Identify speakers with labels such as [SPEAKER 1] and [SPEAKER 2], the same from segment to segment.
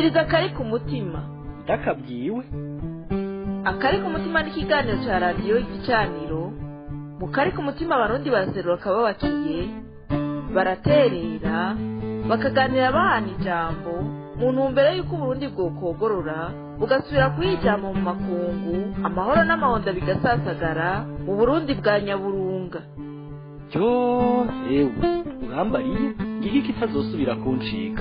[SPEAKER 1] umviriza akari ku mutima
[SPEAKER 2] ndakabwiwe
[SPEAKER 1] akari ku mutima ni ikiganiro cya radiyo igicaniro mu kari ku mutima abarundi baraserura akababakiye baraterera bakaganira bahana ijambo mu ntumbero y'uko uburundi bwokogorora bugasubira kuyijyamo mu makungu amahoro n'amahonda bigasasagara mu burundi bwa nyaburunga
[SPEAKER 2] yo ewe urambariye ngiki kitazosubira kuncika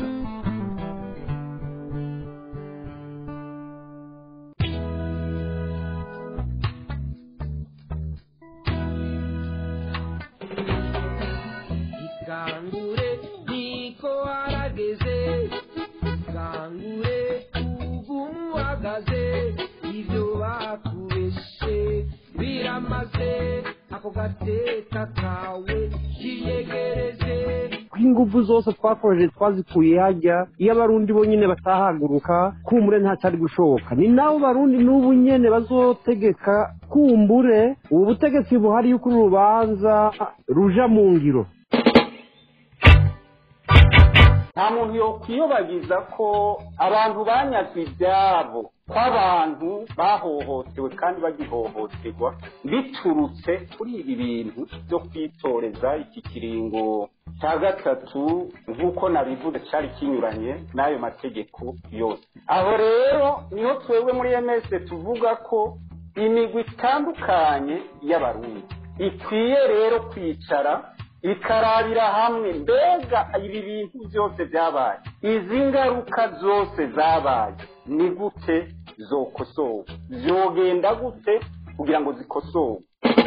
[SPEAKER 3] ikangure niko harageze ikangure ugumu uhagaze ibyo bakubeshe biramaze ako gateka kawe kiyegereze
[SPEAKER 4] ingufu zose twakoresheje twazikuye hajya iyo abarundi bonyine batahaguruka kumbure ntacyari gushoboka ni nabo barundi n'ubu nyene bazotegeka kumbure ubu butegetsi buhari yuko uru rubanza ruja mu ngiro
[SPEAKER 5] nta muntu yokwiyobagiza ko abantu banyazwe ibyabo ko abantu bahohotewe kandi bagihohoterwa biturutse kuri ibi bintu byo kwitoreza iki kiringo cya gatatu nk'uko nabivuze cyari kinyuranye n'ayo mategeko yose aho rero niho twebwe muri ms tuvuga ko imigwi itandukanye y'abarundi ikwiye rero kwicara ikarabira hamwe mbega ibi bintu byose byabaye izi ngaruka zose zabaye ni gute zokosowe zogenda gute kugira ngo zikosowe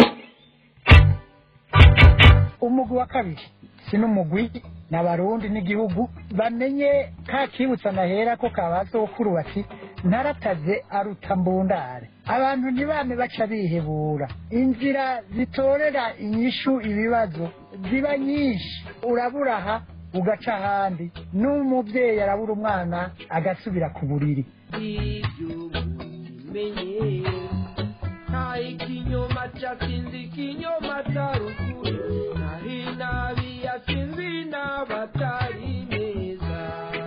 [SPEAKER 6] umugwi wa kabiri si n'umugwi ni abarundi n'igihugu bamenye ka kibutsa nahera ko kabazokuru bati ntarataze aruta mbundare abantu ntibame baca bihebura inzira zitorera inyishu ibibazo ziba nyinshi urabura aha ugaca ahandi n'umubyeyi arabura umwana agasubira ku buriri
[SPEAKER 3] ibyo mubimenye nta ikinyoma cyatsinze ikinyoma cya ruguru naho inabi yatsinze inabatari neza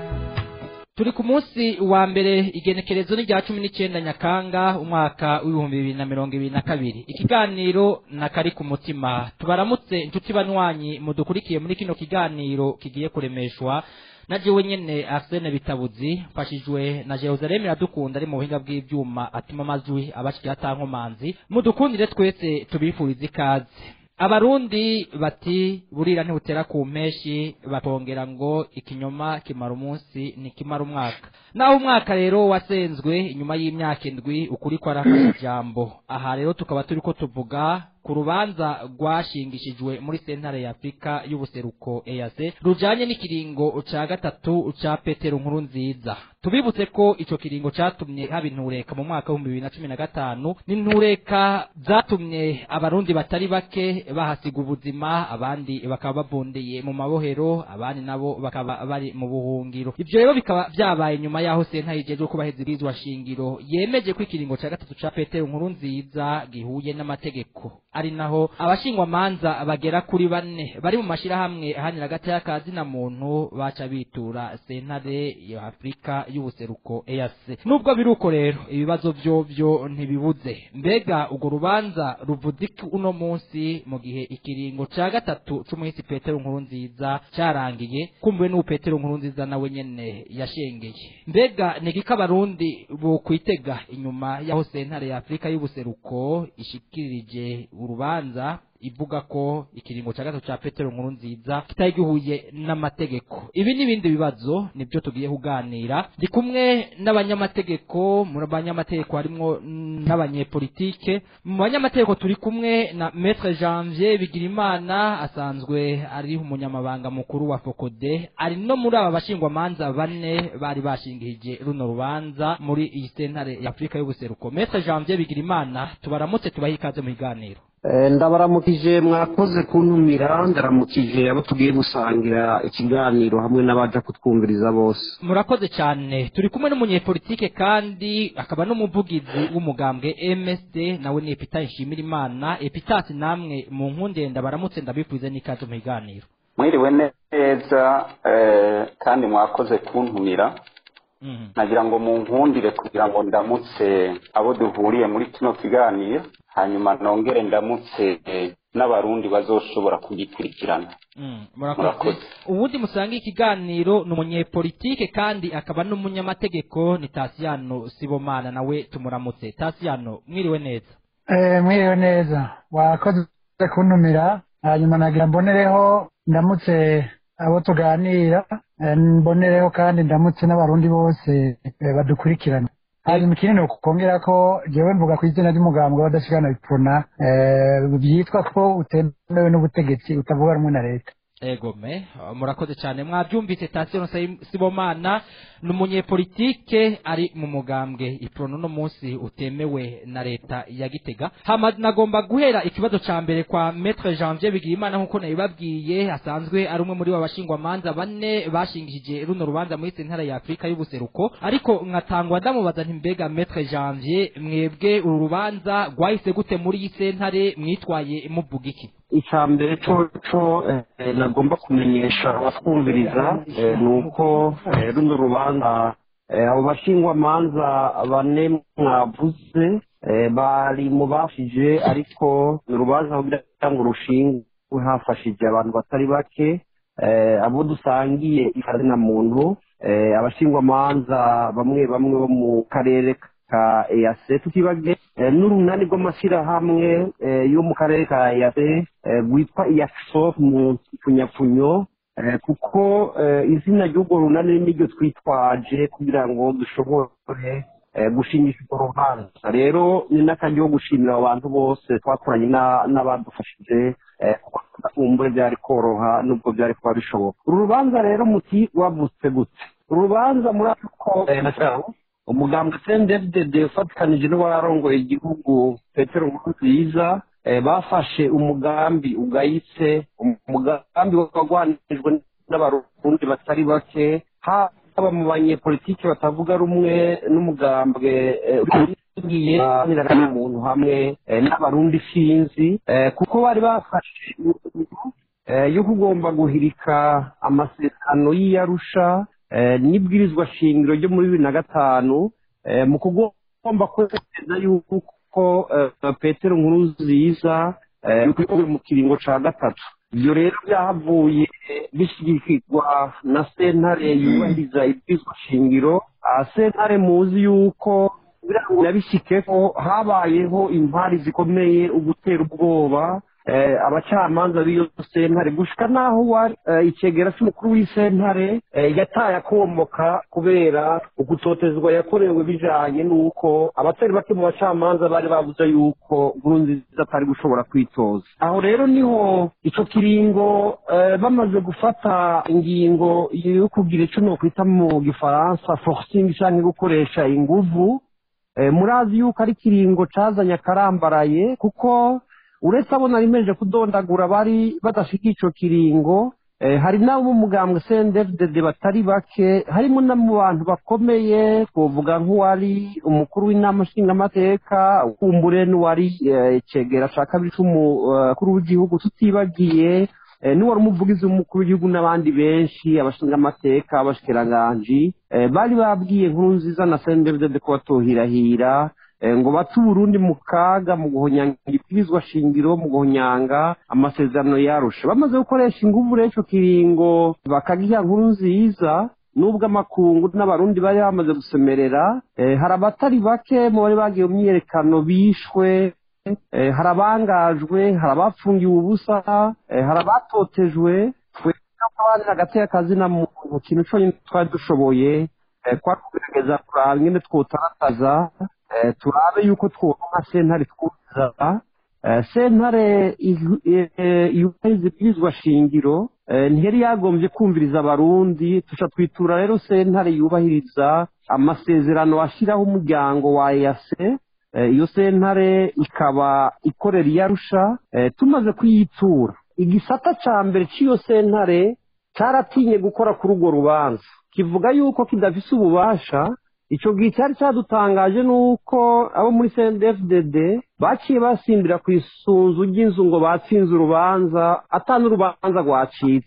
[SPEAKER 7] turi ku munsi wa mbere igenekerezo ni rya cumi n'icyenda nyakanga umwaka w'ibihumbi bibiri na mirongo ibiri na kabiri ikiganiro na kari ku mutima tubaramutse inshuti banywanyi mudukurikiye muri kino kiganiro kigiye kuremeshwa na jewe nyene Arsene Bitabuzi mfashijwe na Jerusalem iradukunda ari mu buhinga bw'ivyuma atuma amajwi abashikira atankomanzi mudukundire twese tubifurize ikaze abarundi bati burira ntibutera ku mpeshi bakongera ngo ikinyoma kimara umunsi ntikimara umwaka naho umwaka rero wasenzwe inyuma y'imyaka indwi ukuri ko arafashe ijambo aha rero tukaba turi ko tuvuga ku rubanza rwashingishijwe muri sentare ya afurika y'ubuseruko eyase rujanye n'ikiringo ca gatatu ca petero nkuru nziza tubibutse ko ico kiringo catumye haba intureka mu mwaka w'ibihumbi bibiri na cumi na gatanu n'intureka zatumye abarundi batari bake bahasiga ubuzima abandi bakaba babundeye mu mabohero abandi nabo bakaba bari mu buhungiro ivyo rero bikaba vyabaye nyuma yaho sentare ijejwe kubaheza ibwirizwa shingiro yemeje ko ikiringo ca gatatu ca petero nkuru nziza gihuye n'amategeko ari naho abashingwamanza bagera kuri bane bari mu mashirahamwe ahanira hagati y'akazi na muntu baca bitura sentare ya afurika y'ubuseruko eyase nubwo biri uko rero ibibazo vyo vyo ntibibuze mbega urwo rubanza ruvuze iki uno munsi mu gihe ikiringo ca gatatu c'umuhisi petero nkuru nziza carangiye kumbuwe n'ubu petero nkuru nziza nawe nyene yashengeye mbega ni iki ko abarundi bokwitega inyuma y'aho sentare ya afurika y'ubuseruko ishikirije urubanza ivuga ko ikiringo cya gatatu cya petero nkuru nziza kitari gihuye n'amategeko ibi n'ibindi bibazo nibyo tugiye kuganira ndi kumwe n'abanyamategeko mu banyamategeko harimwo n'abanyepolitike mu banyamategeko turi kumwe na maître janvier bigirimana asanzwe ari umunyamabanga mukuru wa fokode ari no muri aba bashingwamanza bane bari bashingirije runo rubanza muri iyi sentare ya afurika y'ubuseruko maître janvier bigirimana tubaramutse tubahe ikaze mu biganiro
[SPEAKER 4] Eh, ndabaramukije mwakoze kuntumira ndaramukije abo tugiye gusangira ikiganiro hamwe n'abaja kutwumviriza bose
[SPEAKER 7] murakoze cyane turi kumwe n'umunyepolitike kandi akaba n'umuvugizi w'umugambwe MSD nawe ni Epita Nshimirimana Epitasi namwe mu nkundenda baramutse ndabifurize n'ikaze mu biganiro
[SPEAKER 5] mwiriwe neza eh, kandi mwakoze kuntumira
[SPEAKER 7] Mhm.
[SPEAKER 5] nagira ngo munkundire kugira ngo ndamutse abo duhuriye muri kino kiganiro hanyuma nongere ndamutse eh, n'abarundi bazoshobora kugikurikirana
[SPEAKER 7] Mm, murakoze
[SPEAKER 5] Murakoze.
[SPEAKER 7] ubundi musanga ikiganiro ni umunyepolitike kandi akaba n'umunyamategeko ni tasiyano sibomana nawe tumuramutse tasiyano mwiriwe neza
[SPEAKER 6] Eh, mwiriwe neza wakoze kuntumira hanyuma nagira mbonereho ndamutse abo tuganira eh, mbonereho kandi ndamutse n'abarundi bose eh, badukurikirana hanyuma ikindi ni ukongera ko jewe mvuga ku izina ry'umugambwe w'abadashikana bipfuna eh, byitwa ko utemewe n'ubutegetsi utavuga rumwe na leta
[SPEAKER 7] egome murakoze cyane mwabyumvise tasiyano sibomana ni umunyepolitike ari mu mugambwe iprono uno munsi utemewe na leta ya gitega hama nagomba guhera ikibazo ca mbere kwa metre janvier bigirimana nk'uko nabibabwiye asanzwe ari umwe muri babashingwamanza bane bashingishije runo rubanza muri sentara ya afurika y'ubuseruko ariko nkatangwa ndamubaza nti mbega metre janvier mwebwe uru rubanza rwahise gute muri iyi sentare mwitwaye muvuga iki
[SPEAKER 4] icya mbere cyo eh, nagomba kumenyesha abatwumviriza eh, ni uko eh, runo rubanza eh, abo bashingwamanza bane mwavuze eh, bari mu bafije ariko ni urubanza kugira ngo rushingwe hafashije abantu batari bake eh, abo dusangiye ikazina muntu eh, abashingwamanza bamwe bamwe bo mu karere ka eyase tutibage eh, n'urunani rw'amashyirahamwe eh, yo mu karere ka eyase eh, rwitwa iyakiso mu pfunyapfunyo eh, kuko eh, izina ry'urwo runani niryo twitwaje kugira ngo dushobore eh, gushimisha urwo rubanza rero ni n'akaryo ko gushimira abo bantu bose twakoranye na- n'abadufashije eh, kuko kumbure byari koroha nubwo byari kuba bishoboka uru rubanza rero muti wavutse gute uru rubanza murazi ko eh, umugambwe cndfdd ufatikanije n'uwarongoye igihugu petero nkurunziza eh, bafashe umugambi ugayitse umugambi wagwanijwe n'abarundi batari bake haba mu banyepolitiki batavuga rumwe n'umugambwe eh, ugiye n'umuntu hamwe eh, n'abarundi sinzi eh, kuko bari bafashe eh, yo kugomba guhirika amasezerano y'iyarusha eh, n'ibwirizwa shingiro ryo muri bibiri na gatanu eh, mu kugomba kwemeza yuko eh, petero nkuru nziza eh, yuko mu kiringo ca gatatu ibyo rero byahavuye bishyigikirwa na sentare yubahiriza ibwirizwa shingiro Ah, sentare muzi yuko kugira ngo nabishyike ko habayeho impari zikomeye ugutera ubwoba eh, abacamanza b'iyo sentare gushika naho wari eh, icegera cy'umukuru w'isentare eh, yataye akomoka kubera ugutotezwa yakorewe bijanye n'uko abatari bake mu bacamanza bari bavuze yuko nkurunziza atari gushobora kwitoza aho rero niho ico kiringo eh, bamaze gufata ingingo yo kugira ico nokwita mu gifaransa forcing canke gukoresha inguvu Eh, murazi yuko ari ikiringo cazanye akarambaraye kuko uretse abo nari meje kudondagura bari badashika ico kiringo eh, hari n'abo mu mugambwe CNDD-FDD batari bake harimo no mu bantu bakomeye twovuga nk'uwari umukuru w'inama nshingamateka kumbure n'uwari eh, cegera ca kabiri c'umukuru w'igihugu tutibagiye eh, n'uwari umuvugizi w'umukuru w'igihugu n'abandi benshi abashingamateka abashikiranganji eh, bari babwiye nkuru nziza na CNDD-FDD ko batohirahira eh, ngo bate uburundi mu kaga mu guhonyanga ibwirizwa shingiro mu guhonyanga amasezerano yarusha bamaze gukoresha inguvu rero ico kiringo bakagiha nkuru nziza nubwo amakungu n'abarundi bari bamaze gusemerera eh, hari abatari bake mu bari bagiye mu myiyerekano bishwe eh, hari abangajwe hari abafungiwe ubusa eh, hari abatotejwe twe abandi hagati y'akazina mu kintu cyonyine twari dushoboye eh, kwari kugerageza kuraba ingene twotarataza eh, turabe yuko twonka sentare twuzuza eh, sentare ihu- eh, yubahiriza ibwirizwa shingiro eh, ntiyari yagombye kumviriza abarundi tuca twitura rero sentare yubahiriza amasezerano ashyiraho umuryango wa eyase Eh, iyo sentare ikaba ikorera iyarusha eh, tumaze kuyitura igisata ca mbere c'iyo sentare caratinye gukora kuri urwo rubanza kivuga yuko kidafise ububasha ico gihe cyari cadutangaje nuko abo muri CNDD-FDD baciye basimbira ku isunzu ry'inzu ngo batsinze urubanza ata n'urubanza rwacitse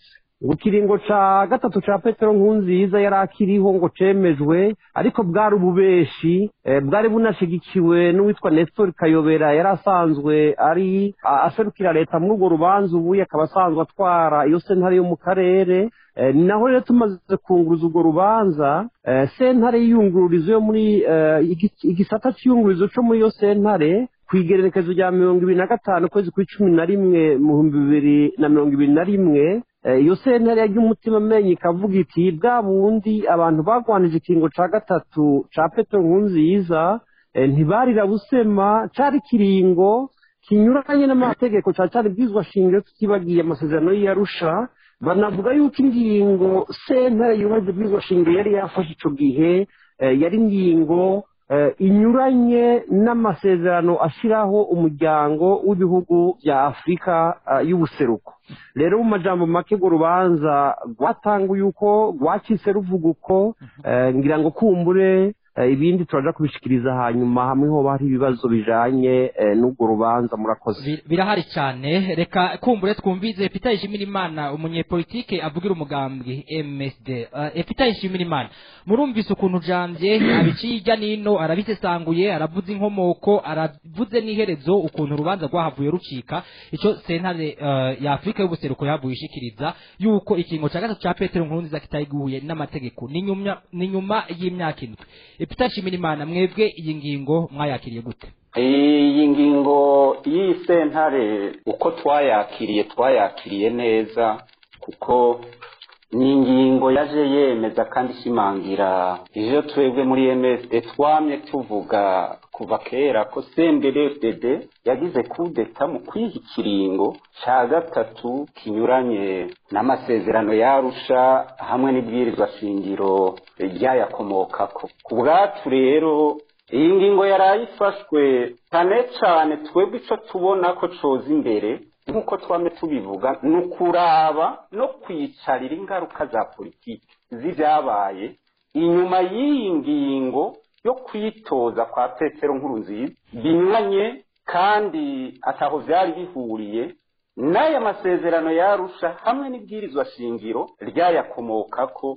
[SPEAKER 4] ngo ikiringo ca gatatu ca petero nkunziza yari akiriho ngo cemejwe ariko bwari ububeshi eh, bwari bunashigikiwe n'uwitwa nestor kayobera yari asanzwe ari a- aserukira leta muri urwo rubanza ubu akaba asanzwe atwara iyo sentare yo mu karere Eh, ni naho rero tumaze kunguruza urwo rubanza eh, sentare y'iyungururizo yo muri eh, igi- igisata cy'iyungururizo cyo muri iyo sentare ku igererekezo rya mirongo ibiri na gatanu ukwezi kw'icumi na rimwe mu bihumbi bibiri na mirongo ibiri na rimwe Eh, iyo sentare yagiye umutima amenye ikavuga iti bwa bundi abantu bagwanije ikingo ca gatatu ca petero nkunziza eh, ntibarira busema cari kiringo kinyuranye n'amategeko ca cari bwizwa shingiro tutibagiye amasezerano y'iyarusha banavuga yuko ingingo sentare yubahiza bwizwa shingiro yari yafashe ico gihe eh, yari ingingo eh, inyuranye n'amasezerano ashyiraho umuryango w'ibihugu bya afurika eh, y'ubuseruko rero mu majambo make urwo rubanza rwatanguye uko rwacitse ruvuga uko eh, ngira ngo kumbure eh, ibindi turaja kubishikiriza hanyuma hamwe hoba hari ibibazo bijanye eh, n'urwo rubanza murakoze
[SPEAKER 7] Bir- birahari cyane reka kumbure twumvize Peter Nshimirimana umunyepolitike avugira umugambwe MSD uh, Peter Nshimirimana murumvise ukuntu jambye abiciye ijya nino arabisesanguye aravuze inkomoko aravuze n'iherezo ukuntu urubanza rwahavuye rucika ico sentare uh, ya Afrika y'ubuseruko yahavuye ishikiriza yuko ikingo ca gatatu ca Petero Nkurunziza kitayiguye n'amategeko ni nyuma ni nyuma y'imyaka indwi Peter Nshimirimana mwebwe iyi ngingo mwayakiriye gute
[SPEAKER 5] iyi ngingo y'iyi sentare uko twayakiriye twayakiriye neza kuko ni ingingo yaje yemeza kandi ishimangira ivyo twebwe muri msd twamye tuvuga kuva kera ko cnddd yagize kudeta mu kwiha ikiringo ca gatatu kinyuranye n'amasezerano yarusha hamwe n'ibwirizwa shingiro ryayakomokako ku bwacu rero iyi ngingo yari ifashwe cyane cyane twebwe icyo tubona ko coza imbere nk'uko twame tubivuga ni ukuraba no kwicarira ingaruka za politiki z'ibyabaye inyuma y'iyi ngingo yo kwitoza kwa petero nkuru nziza binyuranye kandi ataho byari bihuriye n'aya masezerano yarusha hamwe n'ibwirizwa shingiro ryayakomokako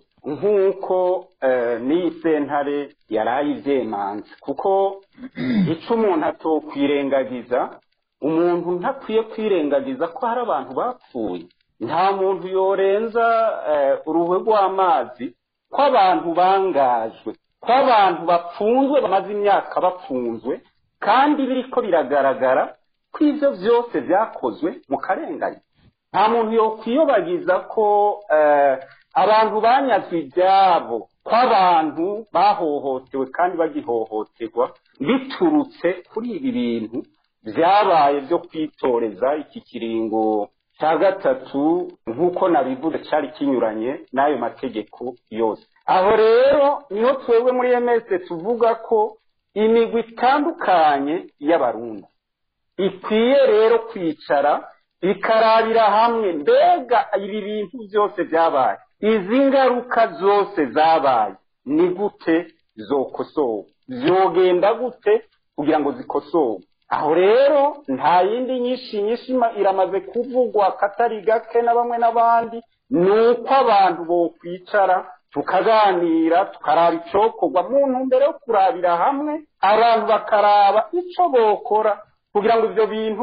[SPEAKER 5] nk'uko eh, n'iyi sentare yaraye ivyemanze kuko ico umuntu atokwirengagiza umuntu ntakwiye kwirengagiza ko hari abantu bapfuye nta muntu yorenza eh, uruhwe rw'amazi ko abantu bangajwe ko abantu bapfunzwe bamaze imyaka bapfunzwe kandi biriko biragaragara ko ivyo vyose vyakozwe mu karengane nta muntu yokwiyobagiza ko eh, abantu banyazwe ibyabo ko abantu bahohotewe kandi bagihohoterwa biturutse kuri ibi bintu byabaye byo kwitoreza iki kiringo cya gatatu nk'uko nabivuze cyari kinyuranye n'ayo mategeko yose aho rero niho twebwe muri ms tuvuga ko imigwi itandukanye y'abarundi ikwiye rero kwicara ikarabira hamwe mbega ibi bintu byose byabaye izi ngaruka zose zabaye ni gute zokosowe byogenda gute kugira ngo zikosowe aho rero nta yindi nyinshi nyinshi ima- iramaze kuvugwa katari gake na bamwe n'abandi ni uko abantu bokwicara tukaganira tukaraba icokorwa mu ntumbero yo kurabira hamwe abantu bakaraba ico bokora kugira ngo ivyo bintu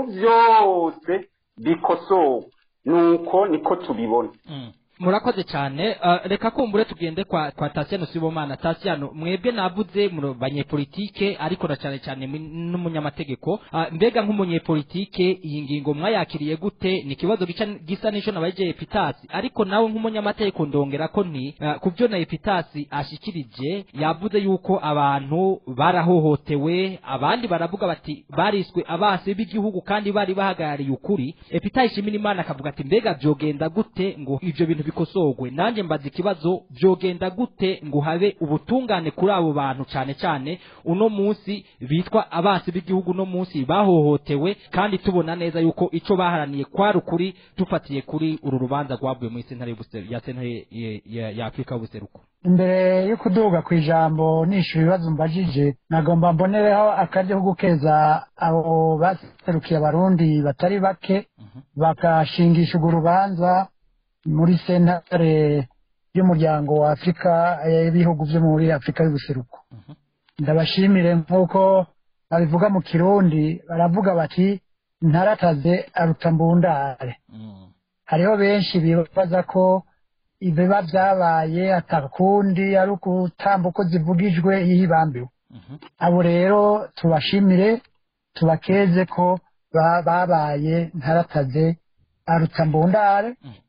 [SPEAKER 5] vyose bikosowe nuko niko tubibona
[SPEAKER 7] Mm. murakoze cyane uh, reka kumbure tugende kwa kwa Tasiano Sibomana Tasiano mwebwe navuze mu banyepolitike ariko na cyane cyane mu- n'umunyamategeko uh, mbega nk'umunyepolitike iyi ngingo mwayakiriye gute ni ikibazo gica gisa n'icyo nabaje Epitasi ariko nawe nk'umunyamategeko ndongera ko nti uh, ku byo na Epitasi ashikirije yavuze yuko abantu barahohotewe abandi baravuga bati bariswe abase b'igihugu kandi bari bahagarariye ukuri Epitasi ishimira Imana akavuga ati mbega byogenda gute ngo ivyo bintu bikosorwe nanjye mbaza ikibazo byogenda gute ngo habe ubutungane kuri abo bantu cyane cyane uno munsi bitwa abasi b'igihugu uno munsi bahohotewe kandi tubona neza yuko ico baharaniye kwari ukuri dufatiye kuri uru rubanza rwavuye muri sentare y'Ubuseru- ya sentare ya- ya- ya afurika y'ubuseruko
[SPEAKER 6] imbere yo kuduga ku ijambo nishyura ibibazo mbajije nagomba mbonereho akaryo ko gukeza abo baserukiye abarundi batari bake bagashingisha urwo rubanza muri sentare y'umuryango wa afurika y'ibihugu byo muri afurika y'ubuseruko ndabashimire nk'uko babivuga mu kirundi baravuga bati ntarataze aruta mbundare hariho benshi bibaza ko ibiba byabaye atakundi ari ukutamba uko zivugijwe yibambiwe abo rero tubashimire tubakeze ko ba- babaye ntarataze aruta mbundare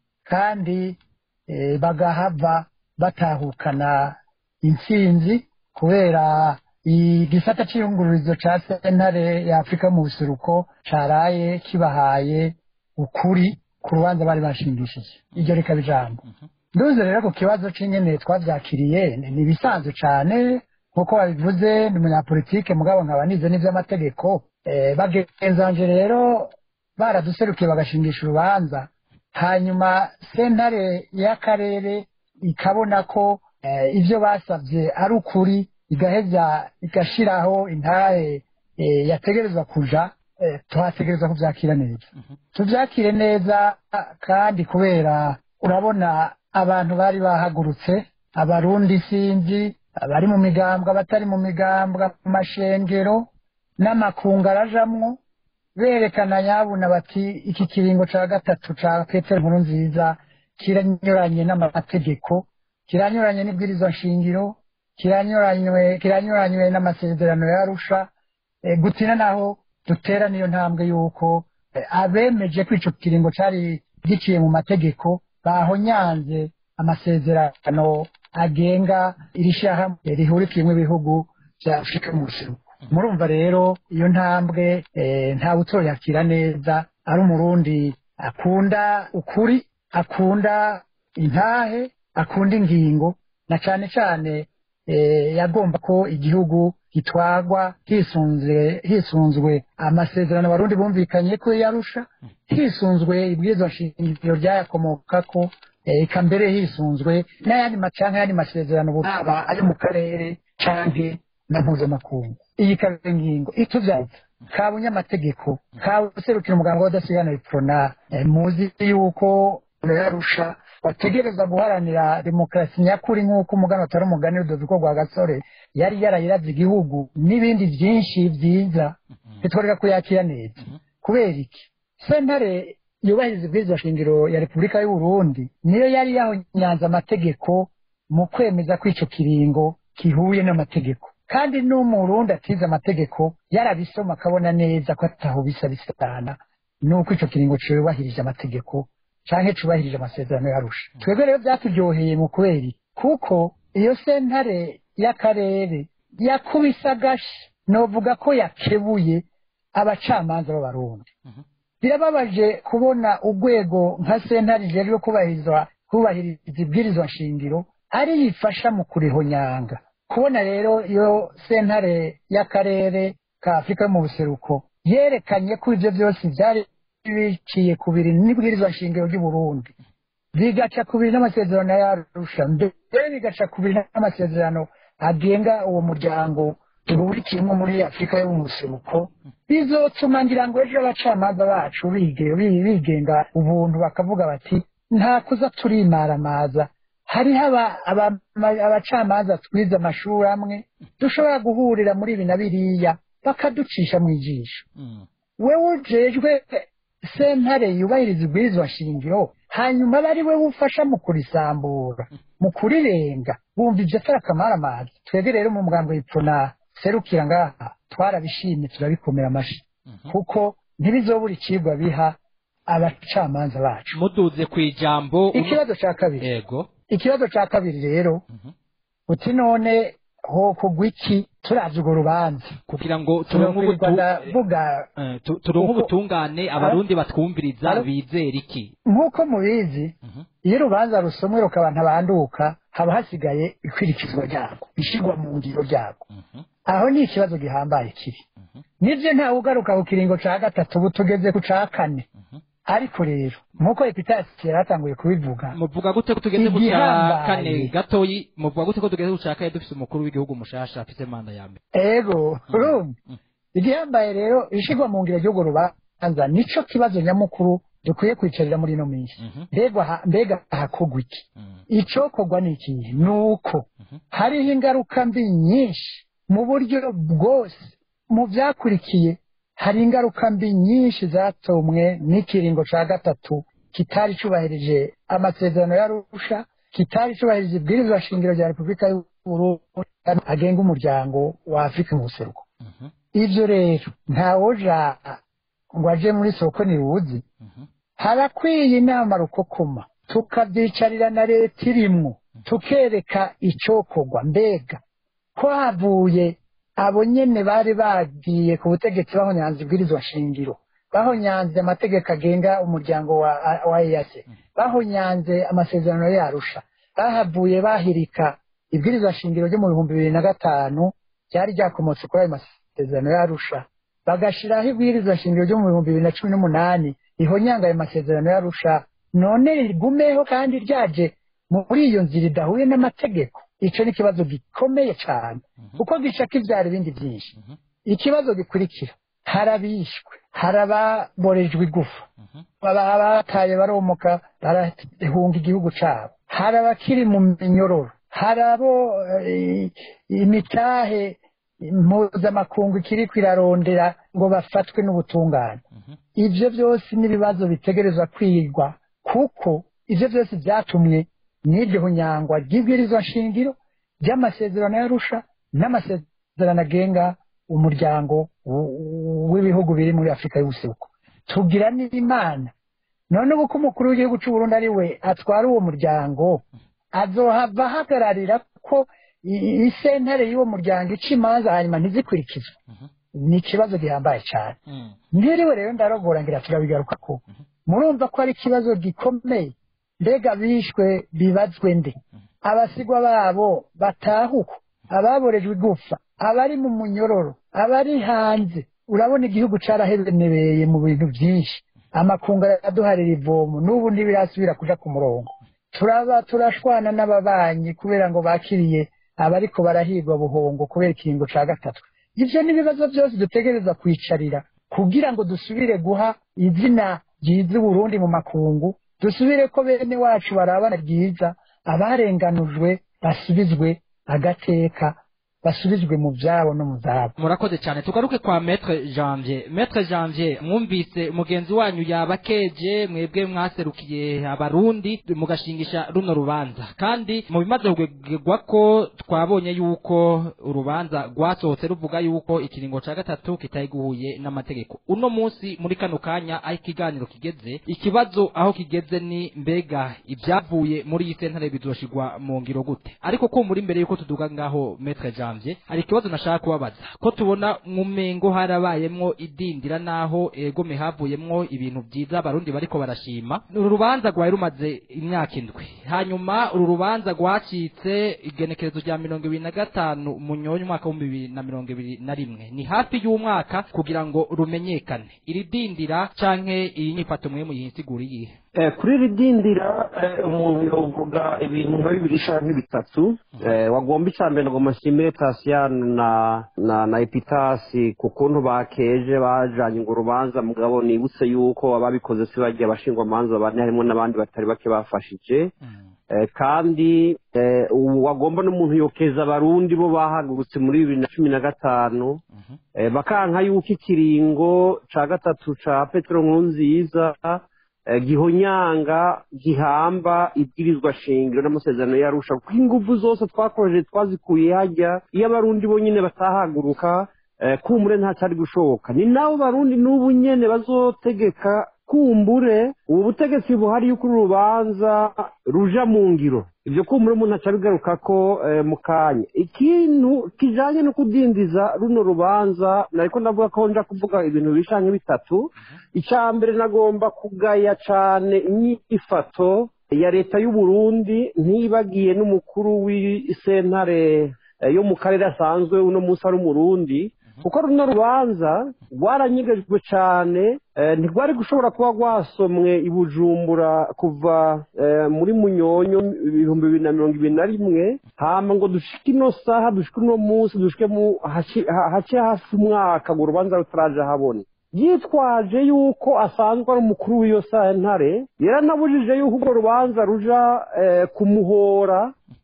[SPEAKER 6] kandi eh, bagahava batahukana intsinzi kubera igisata cy'iyungururizo ca sentare ya afurika mu buseruko caraye kibahaye ukuri ku rubanza bari bashingishije iryo rikaba ijambo nduze rero ku kibazo c'ingene twavyakiriye ni ni ibisanzwe cane nk'uko babivuze ni umunyapolitike mugabo nkaba nize n'ivy'amategeko eh, bagenzanje rero baraduserukiye bagashingisha urubanza hanyuma sentare y'akarere ikabona ko eh, ivyo basavye ari ukuri igaheza igashiraho intahe eh, yategerezwa kuja eh, tuhategerezwa kuvyakira neza tuvyakire neza kandi kubera urabona abantu bari bahagurutse abarundi sinzi abari mu migambwe abatari mu migambwe amashengero n'amakungu arajamwo berekana nyabuna bati iki kiringo ca gatatu ca petero nkuru nziza kiranyuranye n'amategeko kiranyuranye n'ibwirizwa nshingiro kiranyuranywe kiranyuranywe n'amasezerano ya arusha e, gutina naho dutera niyo ntambwe yuko e, abemeje ko ico kiringo cari giciye mu mategeko bahonyanze amasezerano agenga iri shyirahamwe rihurikiyemo ibihugu bya afurika mu buseruko murumva rero iyo ntambwe eh, ntawe utoyakira neza ari umurundi akunda ukuri akunda intahe akunda ingingo na cane cane eh, yagomba ko igihugu gitwagwa hisunzwe hisunzwe amasezerano abarundi bumvikanye ko yarusha hisunzwe ibwirizwa nshingiro ryayakomokako eh, eka mbere hisunzwe n'ayandi ma- canke ayandi masezerano buraba ayo mu karere canke na mpuzamakungu iyi ikaba ingingo ituvyaza ka bunyamategeko ka userukira umuganga w'adasigana iprona eh, muzi yuko yarusha bategereza guharanira demokarasi nyakuri nk'uko umugani atari umugani rudoviko rwa gasore yari yarayiraze igihugu n'ibindi byinshi byiza bitworeka kuyakira neza kubera iki sentare yubahiriza ibwirizwa shingiro ya repubulika y'u Burundi niyo yari yahonyanze amategeko mu kwemeza ko ico kiringo kihuye n'amategeko kandi n'umurundi atize amategeko yarabisoma akabona neza ko ataho bisa bisana nuko ico kiringo cubahirije amategeko canke cubahirije amasezerano yarusha twebwe rero vyaturyoheye mu kubera kuko iyo sentare y'akarere yakubise agashi novuga ko yakebuye abacamanza b'abarundi birababaje kubona urwego nka sentare ijejwe kubahirizwa kubahiriza ibwirizwa nshingiro ari yifasha mu kurihonyanga kubona rero iyo sentare y'akarere ka afurika yo mu buseruko yerekanye ko ibyo byose byari biciye ku biri n'ibwirizwa nshingiro ry'u Burundi bigaca ku biri n'amasezerano yarusha mbere bigaca ku biri n'amasezerano agenga uwo muryango uhurikiyemo muri afurika yo mu buseruko bizotuma ngira ngo ejo abacamanza bacu bige- bi- bigenga ubuntu bakavuga bati nta kuza turimaramaza hariho aba- aba- ma- abacamanza twize amashuri amwe dushobora guhurira muri ibi na biriya bakaducisha mu ijisho wewe ujejwe sentare yubahiriza ibwirizwa shingiro hanyuma aba ari we ufasha mu kurisambura mu kurirenga bumva ibyo atari akamaramaza twebwe rero mu mugambo w'ipfuna serukira ngaha twarabishimye turabikomera amashi kuko ntibizobura icigwa biha abacamanza bacu
[SPEAKER 7] muduze ku ijambo
[SPEAKER 6] ikibazo ca kabiri
[SPEAKER 7] yego
[SPEAKER 6] ikibazo ca kabiri rero uti none ho kugwa iki turavye urwo rubanza
[SPEAKER 7] kugira ngo turonke
[SPEAKER 6] tunokwirwa
[SPEAKER 7] ubutu-
[SPEAKER 6] ndavuga
[SPEAKER 7] eh, tu- turonke
[SPEAKER 6] Uko-
[SPEAKER 7] ubutungane abarundi batwumviriza
[SPEAKER 6] Alo?
[SPEAKER 7] bizera iki
[SPEAKER 6] nk'uko mubizi iyo urubanza rusomwe rukaba ntabanduka haba hasigaye ikwirikizwa ryarwo ishirwa mu ngiro ryarwo aho ni ikibazo gihambaye kiri nibyo ntawe ugaruka ku kiringo ca gatatu ubu tugeze ku ca kane ariko rero nk'uko epitasi yari atanguye kubivuga
[SPEAKER 7] muvuga gute ko tugeze ku cya
[SPEAKER 6] Igihambaye.
[SPEAKER 7] kane gatoyi muvuga gute ko tugeze ku cya kane dufise umukuru w'igihugu mushasha afise manda ya mbere
[SPEAKER 6] ego urumva igihambaye rero ishirwa mu ngiro ry'urwo rubanza nico kibazo nyamukuru dukwiye kwicarira muri ino minsi
[SPEAKER 7] Mhm.
[SPEAKER 6] mbega aha- mbega hakorwa iki
[SPEAKER 7] Mhm.
[SPEAKER 6] icokorwa ni ikihe ni uko hariho ingaruka mbi nyinshi mu buryo bwose mu byakurikiye hari ingaruka mbi nyinshi zatomwe n'ikiringo cya gatatu kitari cyubahirije amasezerano y'arusha kitari cyubahirije ibwirizwa shingiro rya repubulika y'uburundi agenga umuryango wa afurika mu buseruko
[SPEAKER 7] Mhm.
[SPEAKER 6] ibyo rero ntawoja ngo aje muri soko ntiwuzi
[SPEAKER 7] Mhm.
[SPEAKER 6] harakwiye inama rukokoma tukabyicarira na leta irimwo tukereka icyokorwa mbega ko havuye abo nyene bari bagiye ku butegetsi bahonyanze ibwirizwa shingiro bahonyanze amategeko agenga umuryango wa, wa EAC bahonyanze amasezerano yarusha bahavuye bahirika ibwirizwa shingiro ryo mu bihumbi bibiri na gatanu ryari ryakomotse kuri ayo masezerano yarusha bagashiraho ibwirizwa shingiro ryo mu bihumbi bibiri na cumi n'umunani rihonyanga ayo masezerano yarusha none rigumeho kandi ryaje muri iyo nzira idahuye n'amategeko ico ni ikibazo gikomeye cyane kuko gishaka ivyara ibindi byinshi ikibazo gikurikira harabishwe harababorejwe igufa baba bataye baromoka barahunga igihugu cabo hari abakiri mu minyororo hari abo eh, imitahe mpuzamakungu ikiri kwirarondera ngo bafatwe n'ubutungane ibyo byose n'ibibazo bitegerezwa kwigwa kuko ibyo byose byatumwe n'iryo hunyangwa ry'ibwirizwa shingiro ry'amasezerano yarusha n'amasezerano agenga umuryango w- w'ibihugu biri muri afurika y'ubuseruko tugira n'imana none ubu ko umukuru w'igihugu cy'u Burundi ari we atwara uwo muryango azohava ahagararira ko i- isentare y'uwo muryango ica imanza hanyuma ntizikurikizwe ni ikibazo gihambaye cyane
[SPEAKER 7] Mhm.
[SPEAKER 6] ntiriwe rero ndarogora ngira turabigaruka ko murumva ko ari ikibazo gikomeye mbega bishwe bibazwe nde abasigwa babo batahuka ababorejwe igufa abari mu munyororo abari hanze urabona igihugu carahebenebeye mu bintu byinshi amakungu araduharira ivomo n'ubu ntibirasubira kuja ku murongo turaba turashwana n'ababanyi kubera ngo bakiriye abariko barahigwa buhongo kubera ikiringo ca gatatu ivyo n'ibibazo byose dutegereza kwicarira kugira ngo dusubire guha izina ryiza Burundi mu makungu dusubire ko bene wacu barabana ryiza abarenganujwe basubizwe agateka basubizwe mu byabo no mu zabo
[SPEAKER 7] murakoze cyane tugaruke kwa maître janvier maître janvier mwumvise mugenzi wanyu yaba keje mwebwe mwaserukiye abarundi mugashingisha runo rubanza kandi mu bimaze kugegwa ko twabonye yuko urubanza rwasohotse ruvuga yuko ikiringo ca gatatu kitayiguhuye n'amategeko uno munsi muri kano kanya aho ikiganiro kigeze ikibazo aho kigeze ni mbega ibyavuye muri iyi sentare bizoshigwa mu ngiro gute ariko ko muri imbere yuko tuduga ngaho maître janvier hari ikibazo nashaka kubabaza ko tubona mu mengo harabayemwo idindira naho egome havuyemwo ibintu byiza abarundi bariko barashima uru rubanza rwari rumaze imyaka indwi hanyuma uru rubanza rwacitse igenekerezo rya mirongo ibiri na gatanu munyonyi umwaka w'ibihumbi bibiri na mirongo ibiri na rimwe ni hafi y'umwaka kugira ngo rumenyekane iri dindira canke iyi nyifato mwe muyisigura iyihe
[SPEAKER 4] Eh, kuri iri dindira eh, umuntu yovuga ibintu nka bibiri canke bitatu eh, wagomba icya mbere ngo mashimire tasiyani na na na epitasi ku kuntu bakeje bajanye ngo urubanza mugabo nibutse yuko ababikoze si bagiye abashingwamanza bane harimo n'abandi batari bake bafashije Eh, kandi eh, ubu wagomba n'umuntu yokeza abarundi bo bahagurutse muri bibiri na cumi na gatanu eh, bakanka yuko ikiringo ca gatatu ca petero nkurunziza eh, gihonyanga gihamba ibwirizwa shingiro n'amasezerano yarusha kuko ingufu zose twakoresheje twazikuye hajya iyo abarundi bonyine batahaguruka eh, kumbure ntacyari gushoboka ni nabo barundi n'ubu nyene bazotegeka kumbure ubu butegetsi buhari yuko uru rubanza ruja mu ngiro ibyo kumbure umuntu acabigaruka ko eh, mu kanya ikintu kijanye no kudindiza runo rubanza nariko ndavuga ko nja kuvuga ibintu bishanye bitatu icya mbere nagomba kugaya cane inyifato ya leta y'u Burundi ntibagiye n'umukuru w'isentare eh, yo mu karere asanzwe uno munsi ari umurundi kuko runo rubanza rwaranyegejwe cyane eh, ntirwari gushobora kuba rwasomwe i bujumbura kuva eh, muri munyonyo ibihumbi bibiri na mirongo ibiri na rimwe hama ngo dushike ino saha dushike uno munsi dushike mu haci- ha- hace hafi umwaka ngo urubanza rutaraje habona yitwaje yuko asanzwe ari umukuru w'iyo sentare yaranabujije yuko urwo rubanza ruja eh, kumuhora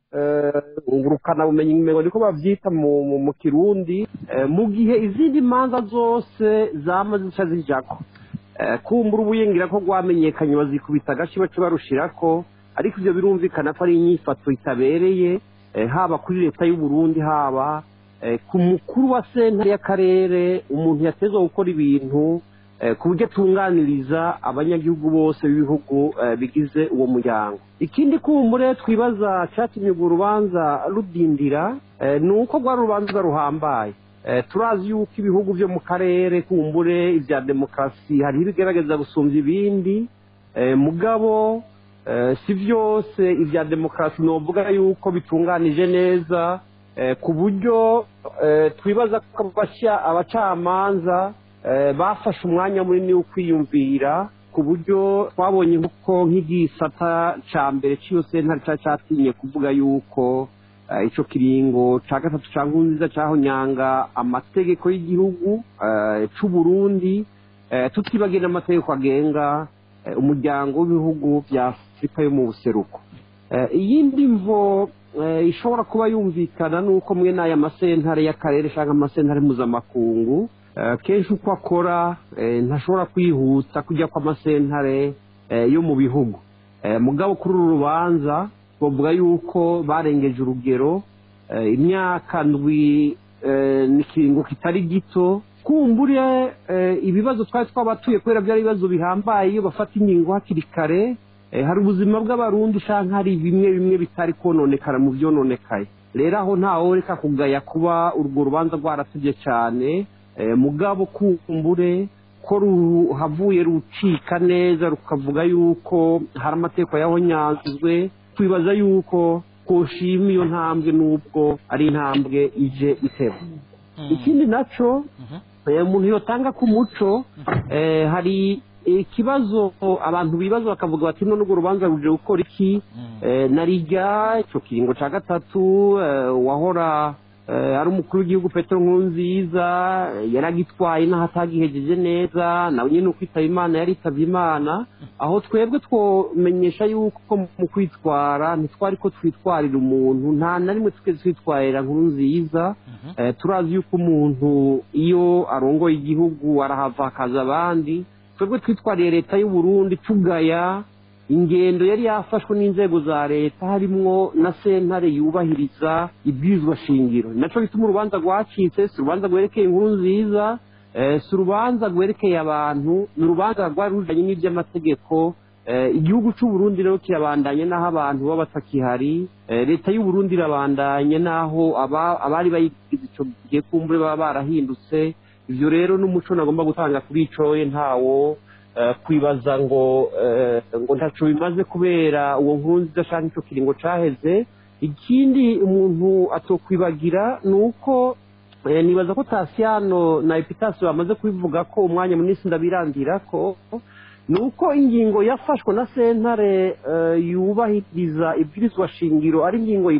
[SPEAKER 4] ngurukana bumenyi ngo niko babyita mu mu- mu kirundi eh, mu gihe izindi manza zose zama zica zijako Eh, kumbura ubuyingira ko rwamenyekanye bazikubita agace bace barushirako ariko ibyo birumvikana ko ari inyifato itabereye eh, haba kuri leta y'u Burundi haba eh, ku mukuru wa sentare y'akarere umuntu yatezwa gukora ibintu eh, ku buryo atunganiriza abanyagihugu bose b'ibihugu eh, bigize uwo muryango ikindi kumbure twibaza cyatumye urwo rubanza rudindira eh, ni uko rwari urubanza ruhambaye Eh, turazi yuko ibihugu byo mu karere kumbure ibya demokarasi hariho ibigaragaza gusumbya ibindi eh, mugabo eh, si byose ibya demokarasi novuga yuko bitunganije neza eh, ku buryo eh, twibaza ko abashya abacamanza eh, bafashe umwanya munini wo kwiyumvira ku buryo twabonye ko nk'igisata ca mbere cy'iyo sentare cari catinye kuvuga yuko eh, ico kiringo ca gatatu ca nkunziza cahonyanga amategeko y'igihugu eh, c'u Burundi eh, tutibagiye n'amategeko agenga eh, umuryango w'ibihugu vya afurika yo mu buseruko Eh, iyindi mvo eh, ishobora kuba yumvikana nuko mwe n'aya masentare y'akarere cyangwa amasentare mpuzamakungu eh, kenshi uko akora eh, ntashobora kwihuta kujya kw'amasentare eh, yo mu bihugu Eh, mugabo kuri uru rubanza bavuga yuko barengeje urugero eh, imyaka ndwi eh, n'ikiringo kitari gito kumbure eh, ibibazo twari twabatuye kubera byari ibibazo bihambaye iyo bafata ingingo hakiri kare eh, hari ubuzima bw'abarundi usanga hari bimwe bimwe bitari kononekara mu byononekaye rero aho ntawe reka kugaya kuba urwo rubanza rwaratubye cyane eh, mugabo kumbure ko ruhavuye rucika neza rukavuga yuko hari amategeko yahonyanzwe twibaza yuko twoshima iyo ntambwe n'ubwo ari intambwe ije iteba ikindi naco eh, umuntu yotanga ku muco eh, hari ikibazo abantu bibaza bakavuga bati none urwo rubanza ruje gukora iki Eh, narijya ico kiringo ca gatatu eh, wahora eh, ari umukuru w'igihugu petero nkurunziza eh, yaragitwaye n'aho atagihejeje neza nawe nyine ukwitaba imana yaritavye imana aho twebwe twomenyesha yuko mu kwitwara ntitwari ko twitwarira umuntu nta na rimwe twigeze twitwarira nkuru nziza Eh, turazi yuko umuntu iyo arongoye igihugu arahava hakaza abandi twebwe twitwariye leta y'u Burundi tugaya ingendo yari yafashwe n'inzego za leta harimwo na sentare yubahiriza ibwirizwa shingiro ni naco bituma urubanza rwacitse si urubanza rwerekeye inkuru nziza eh, si urubanza rwerekeye abantu ni urubanza rwari rujanye n'ivy'amategeko Eh, igihugu c'u Burundi rero kirabandanye n'aho abantu baba batakihari Eh, leta y'u Burundi irabandanye n'aho aba- abari bayigize ico gihe kumbure baba barahindutse ivyo rero n'umuco nagomba gutanga kuri icoye ntawo eh, kwibaza ngo eh, ngo ntaco bimaze kubera uwo nkuru nziza canke ico kiringo caheze ikindi umuntu atokwibagira ni uko eh, nibaza ko Tasiano na Epitasi bamaze kubivuga ko umwanya munini ndabirandira ko ni uko ingingo yafashwe na sentare eh, yubahiriza ibwirizwa shingiro ari ingingo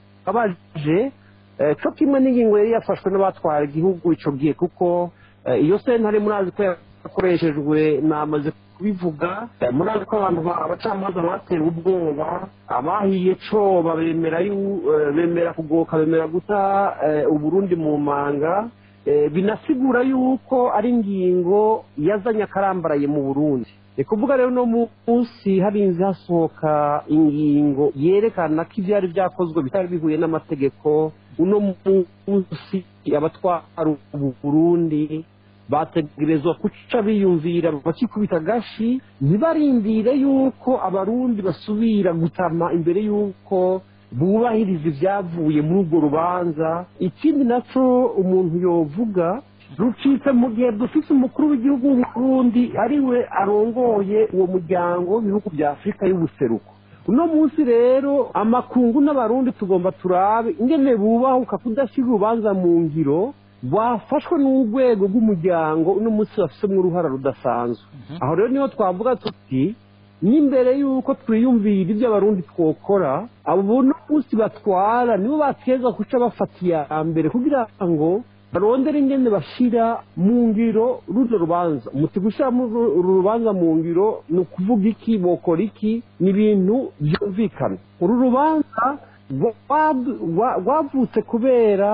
[SPEAKER 4] ibabaje eh, co kimwe n'ingingo yari yafashwe n'abatwara igihugu ico gihe kuko eh, iyo sentare murazi ko yakoreshejwe namaze kubivuga eh, murazi ko abantu ba- abacamanza batewe ubwoba abahiye coba bemera yu- eh, bemera kugoka bemera guta eh, uburundi mu manga Eh, binasigura yuko ari ingingo yazanye akarambaraye mu burundi ni kuvuga rero uno munsi harinze hasohoka ingingo yerekana ko ibyari byakozwe bitari bihuye n'amategeko uno munsi abatwara ubu burundi bategerezwa guca biyumvira bakikubita agashi ntibarindire yuko abarundi basubira gutama imbere y'uko bubahiriza ibyavuye muri urwo rubanza ikindi naco umuntu yovuga rucitse mu gihe dufite umukuru w'igihugu w'uburundi ari we arongoye uwo muryango w'ibihugu bya afurika y'ubuseruko uno munsi rero amakungu n'abarundi tugomba turabe ingene bubahuka kudashyira urubanza mu ngiro rwafashwe n'urwego rw'umuryango uno munsi bafisemo uruhara rudasanzwe aho rero niho twavuga tuti n'imbere y'uko twiyumvira ibyo abarundi twokora abo buno munsi batwara nibo bateza guca bafata iya mbere kugira ngo barondera ingene bashira mu ngiro runo rubanza umuti gushyira uru rubanza mu ngiro ni ukuvuga iki bokora iki ni ibintu byumvikana uru rubanza rwavutse kubera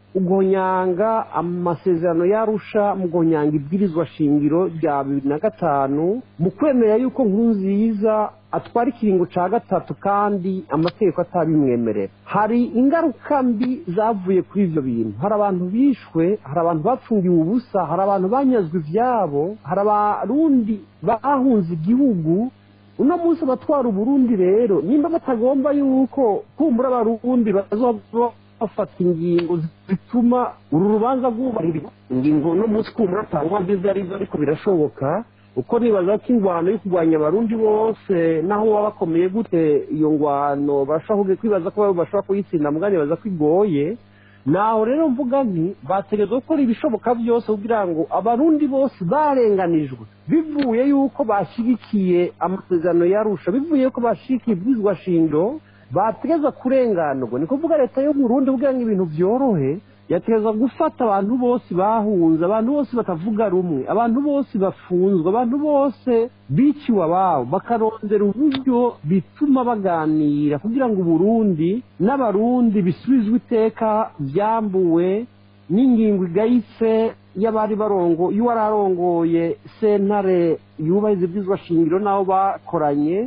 [SPEAKER 4] ugonyanga amasezerano yarusha mu gonyanga ibwirizwa shingiro rya bibiri na gatanu mu kwemera yuko nkurunziza atwara ikiringo cya gatatu kandi amategeko atabimwemerera hari ingaruka mbi zavuye kuri ibyo bintu hari abantu bishwe hari abantu bapfungiwe ubusa hari abantu banyazwe ibyabo hari abarundi bahunze igihugu uno munsi abatwara uburundi rero nimba batagomba yuko kumbura abarundi bazoba bafata ingingo zituma uru rubanza rwubahirizwa ingingo uno munsi kumbura atangwa nziza arizo ariko birashoboka uko nibaza ko ingwano yo kurwanya abarundi bose naho baba bakomeye gute iyo ngwano bashobora kwibaza ko bashobora kuyitsinda mugani nibaza ko igoye naho rero mvuga nti bategereza gukora ibishoboka byose kugira ngo abarundi bose barenganijwe bivuye yuko bashyigikiye amasezerano yarusha bivuye yuko bashyigikiye ibwirizwa shingiro bategeza kurenganurwa ni kuvuga leta yo Burundi kugira ngo ibintu byorohe yategeza gufata abantu bose bahunze abantu bose batavuga rumwe abantu bose bafunzwe abantu bose biciwe ababo bakarondera uburyo bituma baganira kugira ngo uburundi n'abarundi bisubizwe iteka byambuwe n'ingingo igayitse y'abari barongo y'uwari arongoye sentare yubahiriza ibyizwa shingiro n'abo bakoranye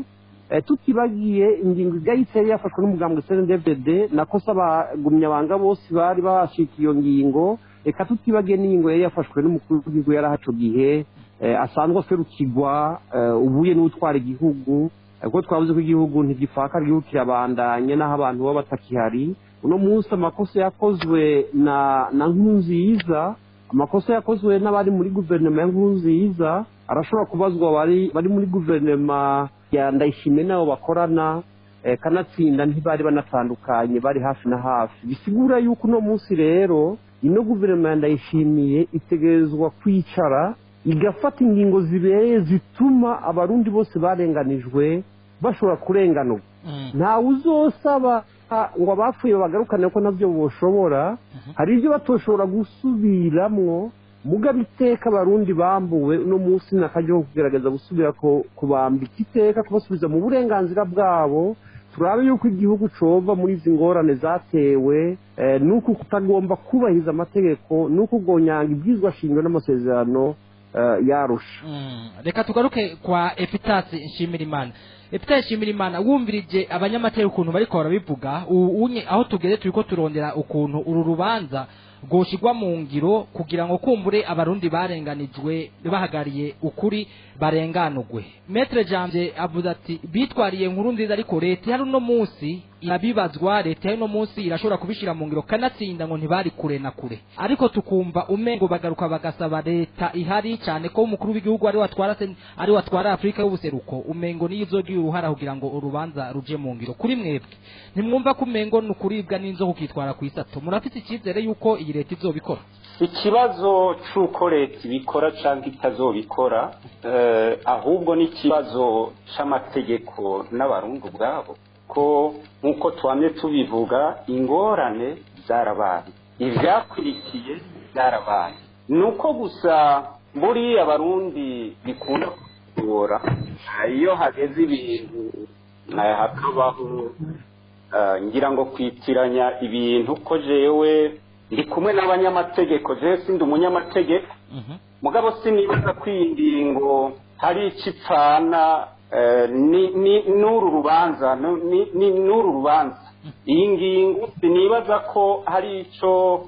[SPEAKER 4] tutibagiye ingingo igayitse yari yafashwe n'umugambwe cndfdd nako se abagumyabanga bose bari bashika iyo ngingo reka tutibagiye n'ingingo yari yafashwe n'umukuru w'igihugu yari ahaco gihe asanzwe aserukirwa ubuye n'utwara igihugu kuko twavuze ko igihugu ntigipfaka igihugu kirabandanye n'aho abantu baba batakihari uno munsi amakosa yakozwe na na nkunziza amakosa yakozwe n'abari muri guverinoma ya nkunziza arashobora kubazwa bari bari muri guverinoma ya ndayishimiye n'abo bakorana kanatsinda ntibari banatandukanye bari hafi na hafi bisigura yuko uno munsi rero ino guverinoma ya ndayishimiye itegerezwa kwicara igafata ingingo zibereye zituma abarundi bose barenganijwe bashobora kurenganurwa ntawe uzosaba ngo abapfuye bagarukane ko nabyo boshobora hari ibyo batoshobora gusubiramwo mugabo iteka abarundi bambuwe uno munsi nakajyaho kugerageza gusubira kubambika iteka kubasubiza mu burenganzira bwabo turabe yuko igihugu cova muri izi ngorane zatewe nuko kutagomba kubahiriza amategeko nuko ugonyanga ibyizwa shingiro n'amasezerano yarusha
[SPEAKER 7] reka tugaruke kwa epitasi nshimirimana epitasi nshimirimana wumvirije abanyamateka ukuntu bariko barabivuga unye aho tugeze turiko turondera ukuntu uru rubanza rwoshigwa mu ngiro kugira ngo kumbure abarundi barenganijwe bahagariye ukuri barenganurwe metre janje avuze ati bitwariye nkuru nziza ariko leta hari uno munsi irabibazwa leta y'uno munsi irashobora kubishira mu ngiro kanatsinda ngo ntibari kure na kure ariko tukumva umengo bagaruka bagasaba leta ihari cyane ko umukuru w'igihugu ari watwara ari watwara Afrika y'ubuseruko umengo niyo izogira uruhara kugira ngo urubanza ruje mu ngiro kuri mwebwe ntimwumva ko umengo ni ukuribwa n'inzo kukitwara ku isato murafite icyizere yuko iyi leta izobikora
[SPEAKER 5] ikibazo cy'uko leta ibikora cyangwa itazobikora ahubwo ni ikibazo cy'amategeko n'abarundi ubwabo ko nk'uko twamye tubivuga ingorane zarabaye ibyakurikiye byarabaye ni uko gusa buriya abarundi bikunda kugora iyo hageze ibintu hakabaho ngira ngo kwitiranya ibintu ko jewe ndi kumwe n'abanyamategeko jewe sindi umunyamategeko mugabo sinibaza ko iyi ngingo hari icyo ipfana n'uru rubanza n'uru rubanza iyi ngingo sinibaza ko hari icyo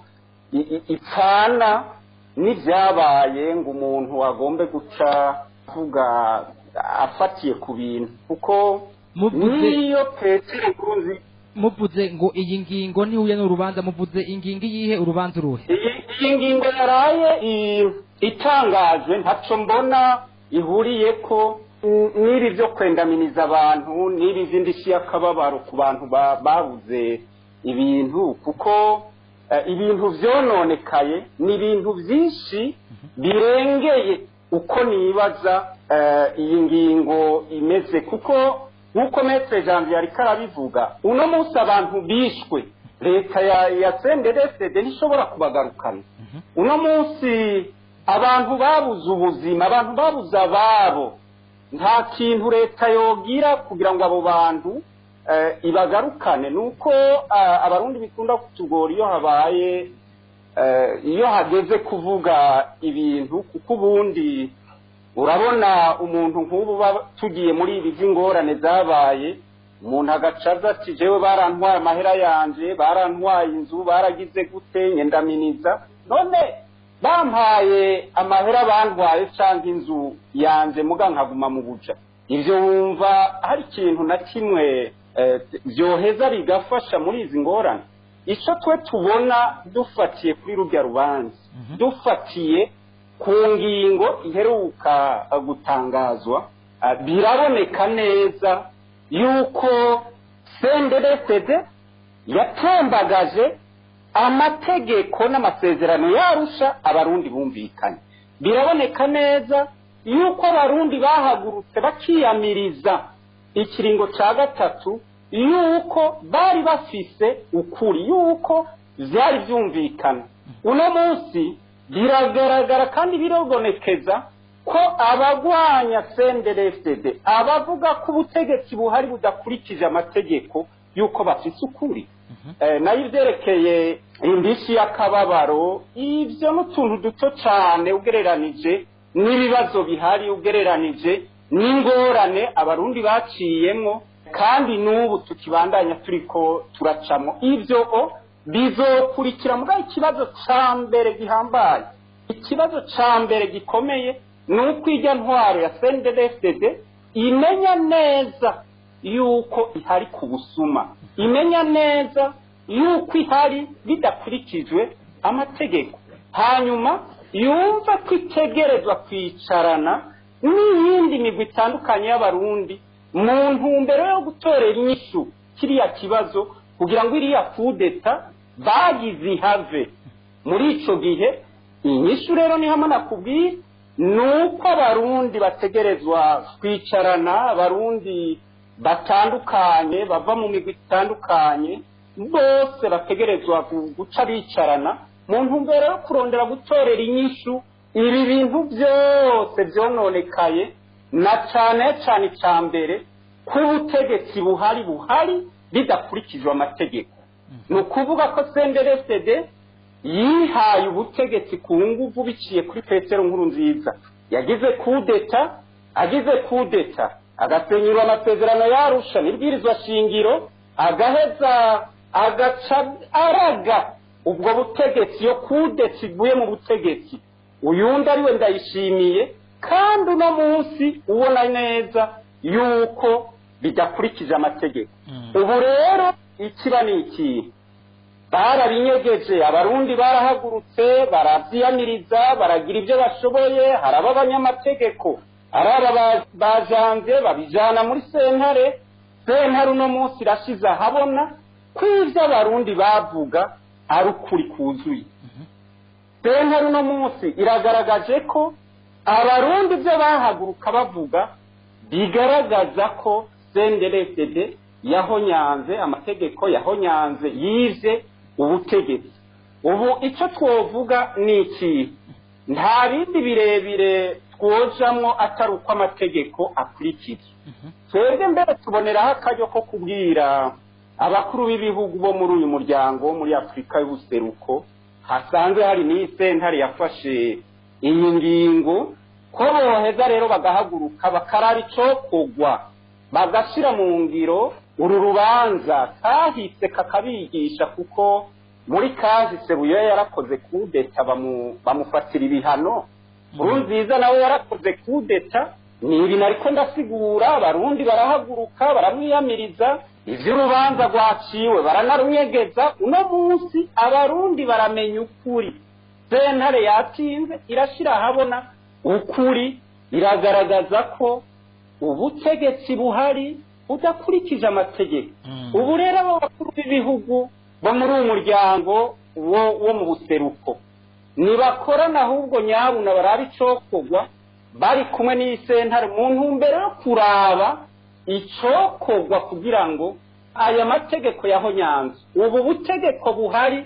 [SPEAKER 5] ipfana n'ibyabaye ngo umuntu agombe guca avuga afatiye ku bintu kuko niyo petero nkuruzi
[SPEAKER 7] muvuze ngo iyi ngingo ntihuye n'urubanza muvuze ingingo iyihe urubanza uruhe
[SPEAKER 5] iyi ngingo yaraye itangaje ntacyo mbona ihuriye ko n'ibi byo kwendaminiza abantu n'ibi by'indishyi y'akababaro ku bantu babuze ibintu kuko ibintu byononekaye ni ibintu byinshi birengeye uko nibaza iyi ngingo imeze kuko nk'uko metere janvier ariko arabivuga uno munsi abantu bishwe leta ya ya senderesede ntishobora kubagarukana uno munsi abantu babuze ubuzima abantu babuze ababo nta kintu leta yogira kugira ngo abo bantu eh, ibagarukane ni uko ah, abarundi bikunda kutugora iyo habaye eh, iyo hageze kuvuga ibintu kuko ubundi urabona umuntu nk'ubu uba tugiye muri ibi by'ingorane zabaye umuntu agacaza ati jewe barantwaye amahera yanje barantwaye inzu baragize gute nyendaminiza none bampaye amahera bantwaye cyangwa inzu yanje muga nkaguma mu buja ibyo wumva hari ikintu na kimwe eh, byoheza bigafasha muri izi ngorane icyo twe tubona dufatiye kuri rurya rubanza dufatiye ku ngingo iheruka eh, gutangazwa eh, biraboneka neza yuko senderesede yatembagaje amategeko n'amasezerano yarusha abarundi bumvikanye biraboneka neza yuko abarundi bahagurutse bakiyamiriza ikiringo cya gatatu yuko bari bafise ukuri yuko byari byumvikana uno munsi biragaragara kandi birabonekeza ko abagwanya senderesede abavuga ko ubutegetsi buhari budakurikije amategeko yuko bafise ukuri Eh, nayo ibyerekeye indishyi y'akababaro ibyo ni utuntu duto cyane ugereranije n'ibibazo bihari ugereranije n'ingorane abarundi baciyemo kandi n'ubu tukibandanya turiko turacamo ibyo o bizokurikira mugabo ikibazo cya mbere gihambaye ikibazo cya mbere gikomeye ni uko ijya ntwaro ya sendedefdede imenya neza yuko ihari ku busuma imenya neza yuko ihari bidakurikijwe amategeko hanyuma yumva ko itegerezwa kwicarana n'iyindi migwi itandukanye y'abarundi mu ntumbero yo gutorera inyishu kiriya kibazo kugira ngo iriya kudeta bagize ihave muri ico gihe inyishu rero ni hamwe nakubwiye ni uko abarundi bategerezwa kwicarana abarundi batandukanye bava mu migwi itandukanye bose bategerezwa gu- guca bicarana mu ntumbero yo kurondera gutorera inyishu ibi bintu byose byononekaye na cyane cyane icya mbere ko ubutegetsi buhari buhari bidakurikijwe amategeko ni ukuvuga ko senderesede yihaye ubutegetsi ku nguvu biciye kuri petero nkuru nziza yagize kudeta agize kudeta agasenyura amasezerano yarusha n'ibwirizwa shingiro agaheza agaca araga ubwo butegetsi iyo kudeta ivuye mu butegetsi uyundi ari we ndayishimiye kandi uno munsi ubona neza yuko bidakurikije amategeko ubu rero ikiba ni ikihe barabinyegeje abarundi barahagurutse barabyiyamiriza baragira ibyo bashoboye haraba abanyamategeko ari aba ba- bajanze babijana muri sentare sentare uno munsi irashize ahabona ko ibyo abarundi bavuga ari ukuri kuzuye sentare uno munsi iragaragaje ko abarundi ibyo bahaguruka bavuga bigaragaza ko senderesede yahonyanze amategeko yahonyanze yize ubutegetsi ubu icyo twovuga ni iki nta bindi birebire twojamwo atari uko amategeko akurikizwa twebwe mbere tuboneraho akaryo ko kubwira abakuru b'ibihugu bo muri uyu muryango wo muri afurika y'ubuseruko hasanzwe hari n'iyi sentare yafashe iyi ngingo ko boheza rero bagahaguruka bakaraba icokogwa bagashyira mu ngiro uru rubanza kahise kakabigisha kuko muri kahise buyo yarakoze kudeta bamu- bamufatira ibihano nkuru nziza nawe yarakoze kudeta ni ibintu ariko ndasigura abarundi barahaguruka baramwiyamiriza ivy'urubanza rwaciwe baranarunyegeza uno munsi abarundi baramenya ukuri sentare yatinze irashira ahabona ukuri iragaragaza ko ubutegetsi buhari budakurikije amategeko ubu rero abo bakuru b'ibihugu bo muri uyu muryango wo wo mu buseruko nibakorana ahubwo nyabuna barabe icokogwa bari kumwe n'iyi sentare mu ntumbero yo kuraba icokogwa kugira ngo aya mategeko yahonyanze ubu butegeko buhari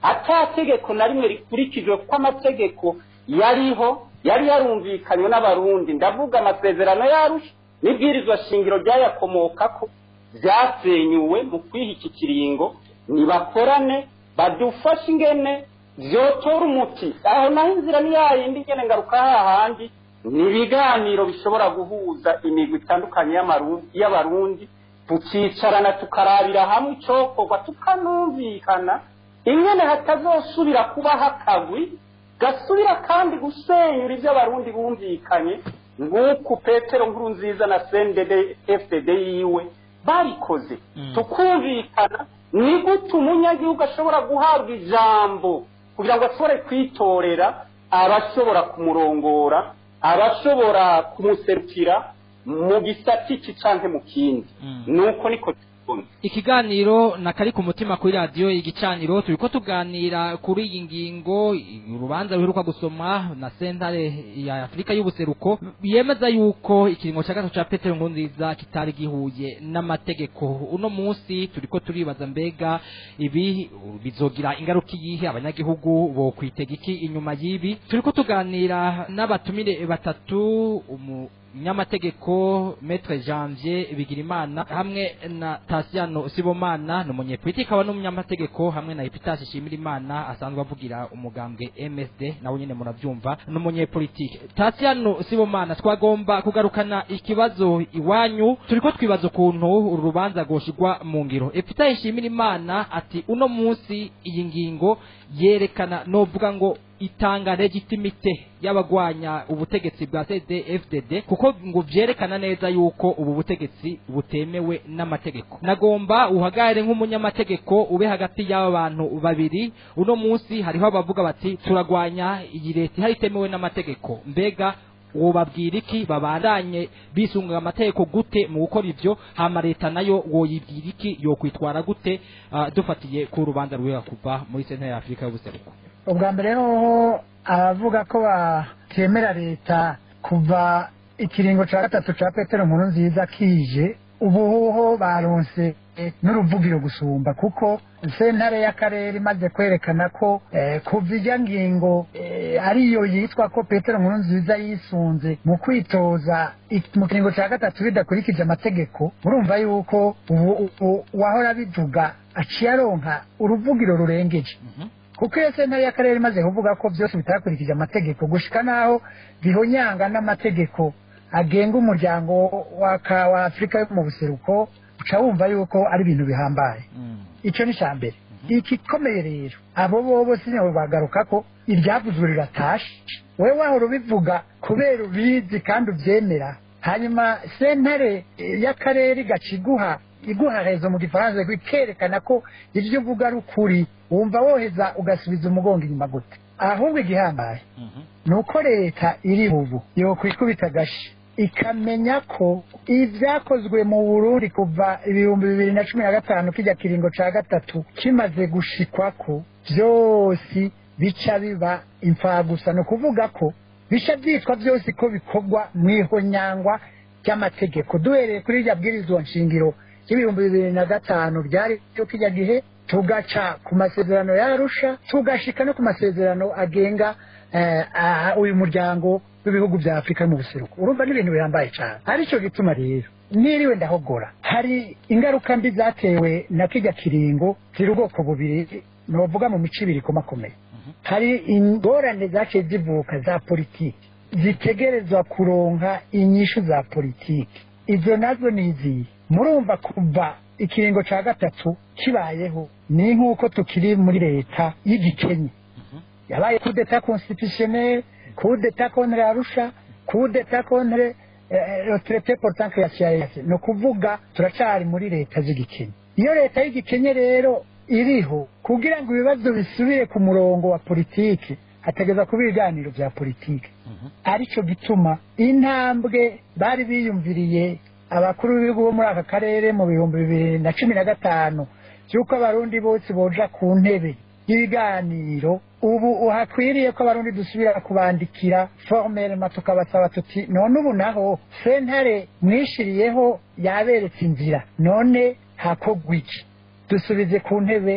[SPEAKER 5] atategeko na rimwe rikurikijwe kuko amategeko yariho yari yarumvikanywe n'abarundi ndavuga amasezerano yarusha n'ibwirizwa shingiro ryayakomokako byasenyuwe mu kwiha iki kiringo nibakorane badufashe ingene vyotora umuti aho naho inzira ni yayindi ingene ngaruka hahandi ni ibiganiro bishobora guhuza imigwi itandukanye y'amaru- y'abarundi tukicarana tukarabira hamwe icokorwa tukanumvikana ingene hatazosubira kubaho akagwi gasubira kandi gusenyura ibyo abarundi bumvikanye nk'uku petero nkuru nziza na sendede fdd yiwe babikoze
[SPEAKER 7] Mm.
[SPEAKER 5] tukumvikana ni gute umunyagihugu ashobora guhabwa ijambo kugira ngo ashobore kwitorera abashobora kumurongora abashobora kumuserukira mu gisati iki canke mu kindi
[SPEAKER 7] Mm.
[SPEAKER 5] nuko niko tubona
[SPEAKER 7] ikiganiro na kari ku mutima kuri radiyo igicaniro turiko tuganira kuri iyi ngingo urubanza ruheruka gusomwa na sentare ya afurika y'ubuseruko yemeza yuko ikiringo cya gatatu cya petero nkurunziza kitari gihuye n'amategeko uno munsi turiko turibaza mbega ibi bizogira ingaruka iyihe abanyagihugu bo kwitega iki inyuma y'ibi turiko tuganira n'abatumire batatu umu nyamategeko Maître Janvier Bigirimana hamwe na Tasiano Sibomana ni umunyepolitiki aba n'umunyamategeko hamwe na Epitas Shimirimana asanzwe avugira umugambwe MSD nawe nyene muravyumva ni umunyepolitiki Tasiano Sibomana twagomba kugarukana ikibazo iwanyu turiko twibaza ukuntu uru rubanza rwoshirwa mu ngiro Epitas Shimirimana ati uno munsi iyi ngingo yerekana novuga ngo itanga legitimite y'abagwanya ubutegetsi bwa CDFDD kuko ngo vyerekana neza yuko ubu butegetsi butemewe n'amategeko nagomba uhagare nk'umunyamategeko ube hagati y'aba bantu babiri uno munsi hariho abavuga bati turagwanya iyi leta ihari itemewe n'amategeko mbega wobabwira iki babandanye bisunga amategeko gute mu gukora ivyo hama leta nayo woyibwira iki yokwitwara gute ah, dufatiye ku rubanza rwera kuva muri sentare ya afurika y'ubuseruko
[SPEAKER 6] ubwa mbere hoho abavuga ko batemera leta kuva ikiringo cya gatatu cya petero nkuru nziza kije ubu hoho baronse eh, n'uruvugiro gusumba kuko sentare y'akarere imaze kwerekana ko eh, kuva ijya ngingo eh, ariyo yitwa ko petero nkuru nziza yisunze mu kwitoza ik- mu kiringo cya gatatu bidakurikije amategeko murumva yuko ubu ubu uwahora bivuga aciye aronka uruvugiro rurengeje kuko iyo sentare y'akarere imaze kuvuga ko byose bitakurikije amategeko gushika n'aho bihonyanga n'amategeko agenga umuryango wa ka- wa afurika yo mu buseruko uca wumva yuko ari ibintu bihambaye icyo ni icya mbere igikomeye rero abo bobo sinyawe bagaruka ko iryavuzwe riratashe wowe wahora ubivuga kubera ubizi kandi ubyemera hanyuma sentare eh, y'akarere igaca iguha iguha rezo mu gifaransa ikerekana ko ibyo uvuga ari ukuri wumva woheza ugasubiza umugongo inyuma gute ahubwo igihambaye ni uko leta iri ubu yokwikubita agashi ikamenya ko ibyakozwe mu burundi kuva ibihumbi bibiri na cumi na gatanu kijya kiringo cya gatatu kimaze gushikwa ko byose bica biba imfagusa ni ukuvuga ko bica byitwa byose ko bikorwa mu ihonyangwa ry'amategeko duhereye kuri irya bwirizwa nshingiro y'ibihumbi bibiri na gatanu byari byo kijya gihe tugaca ku masezerano yarusha tugashika no ku masezerano agenga eh, ah, uyu muryango w'ibihugu bya afurika mu buseruko urumva n'ibintu bihambaye cyane aricyo gituma rero niriwe ndahogora hari ingaruka mbi zatewe na kijya kiringo ziri ubwoko bubiri novuga mu mico ibiri ikomakomeye hari ingorane zaciye zivuka za politiki zitegerezwa kuronka inyishu za politiki izo nazo ni izihe murumva kuva ikiringo cya gatatu kibayeho ni nk'uko tukiri muri leta y'igikenye yabaye kudeta constitutionnel kudeta contre arusha kudeta contre eh, le traité portant création ni ukuvuga turacari muri leta z'igikenye iyo leta y'igikenye rero iriho kugira ngo ibibazo bisubire ku murongo wa politiki hategeza kuba ibiganiro bya politiki aricyo gituma intambwe bari biyumviriye abakuru b'ibihugu bo muri aka karere mu bihumbi bibiri na cumi na gatanu by'uko abarundi bose boja ku ntebe y'ibiganiro ubu hakwiriye ko abarundi dusubira kubandikira formelema tukabasaba tuti none ubu naho sentare mwishiriyeho yaberetse inzira none hakogwa iki dusubize ku ntebe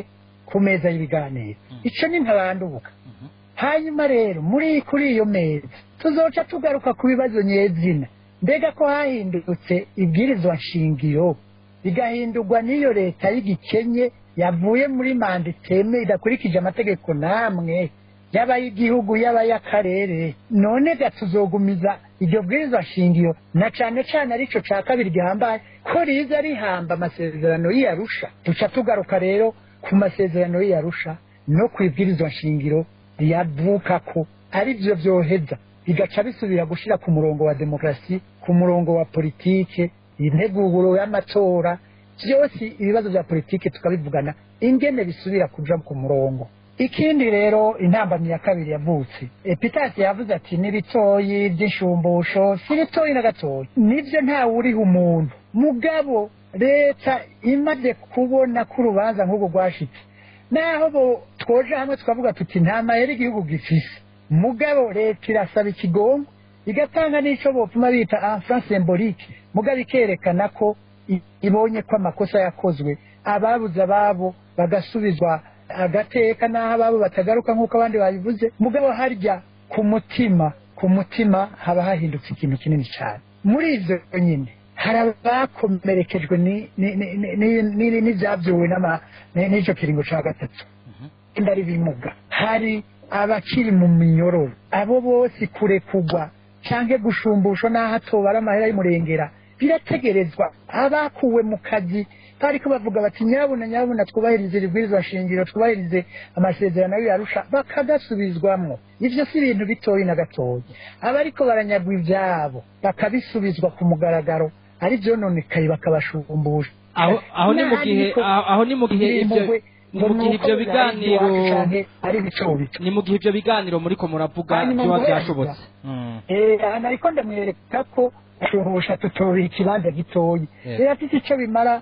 [SPEAKER 6] ku meza y'ibiganiro icyo ni ntabanduka hanyuma rero muri kuri iyo meza tuzoca tugaruka ku bibazo nyezina mbega ko hahindutse ibwirizwa nshingiro bigahindurwa n'iyo leta y'igikenye yavuye muri manda iteme idakurikije amategeko namwe yaba y'igihugu yaba y'akarere none ga tuzogumiza iryo bwirizwa nshingiro na cane cane arico ca kabiri gihambaye ko riza rihamba amasezerano y'iyarusha duca tugaruka rero ku masezerano y'iyarusha no ku ibwirizwa nshingiro riyavukako ari byo vyoheza bigaca bisubira gushira ku murongo wa demokarasi ku murongo wa politike integuro y'amatora byose ibibazo bya politike tukabivugana ingene bisubira kuja ku murongo ikindi rero intambamyi ya kabiri yavutse epitasi yavuze ati n'ibitoyi by'inshumbusho si bitoyi na gatoyi nibyo ntawe uriha umuntu mugabo leta imaze kubona ko urubanza nk'urwo rwashitse naho bo twoje hamwe tukavuga tuti nta mayeri igihugu gifise mugabo leta irasaba ikigongo igatanga n'ico bopfuma bita enfant symbolique mugabo ikerekana ko i- ibonye ko amakosa yakozwe ababuze ababo bagasubizwa agateka n'aho ababo batagaruka nk'uko abandi babivuze mugabo harya ku mutima ku mutima haba hahindutse ikintu kinini cyane muri ivyo nyine hari abakomerekejwe ni- ni- ni- ni- ni- ni- n'ivyavyuwe n'ama- ni- n'ico kiringo ca gatatu inda ari bimuga hari abakiri mu minyororo abo bose kurekugwa canke gushumbushwa n'aho atobara amahera y'umurengera birategerezwa abakuwe mu kazi bariko bavuga bati nyabuna nyabuna twubahirize ibibwirizwa shingiro twubahirize amasezerano y'arusha bakagasubizwamwo ivyo si ibintu bitoyi na gatoyi abariko baranyagwa ivyabo bakabisubizwa ku mugaragaro ari vyononekaye bakabashumbusha
[SPEAKER 7] aho aho ni mu gihe
[SPEAKER 6] Ariko-
[SPEAKER 7] aho aho ni mu gihe ibyo
[SPEAKER 6] Nimugwe-
[SPEAKER 7] ni mu gihe ibyo biganiro
[SPEAKER 6] ari bicobico
[SPEAKER 7] ni mu gihe ibyo biganiro muriko muravuga
[SPEAKER 6] Hanyuma
[SPEAKER 7] biba
[SPEAKER 6] guheza.
[SPEAKER 7] byashobotse Mm.
[SPEAKER 6] Eh, aha nariko ndamwereka ko shuhusha tutobira ikibanza gitoyi
[SPEAKER 7] Yeah.
[SPEAKER 6] birafite icyo bimara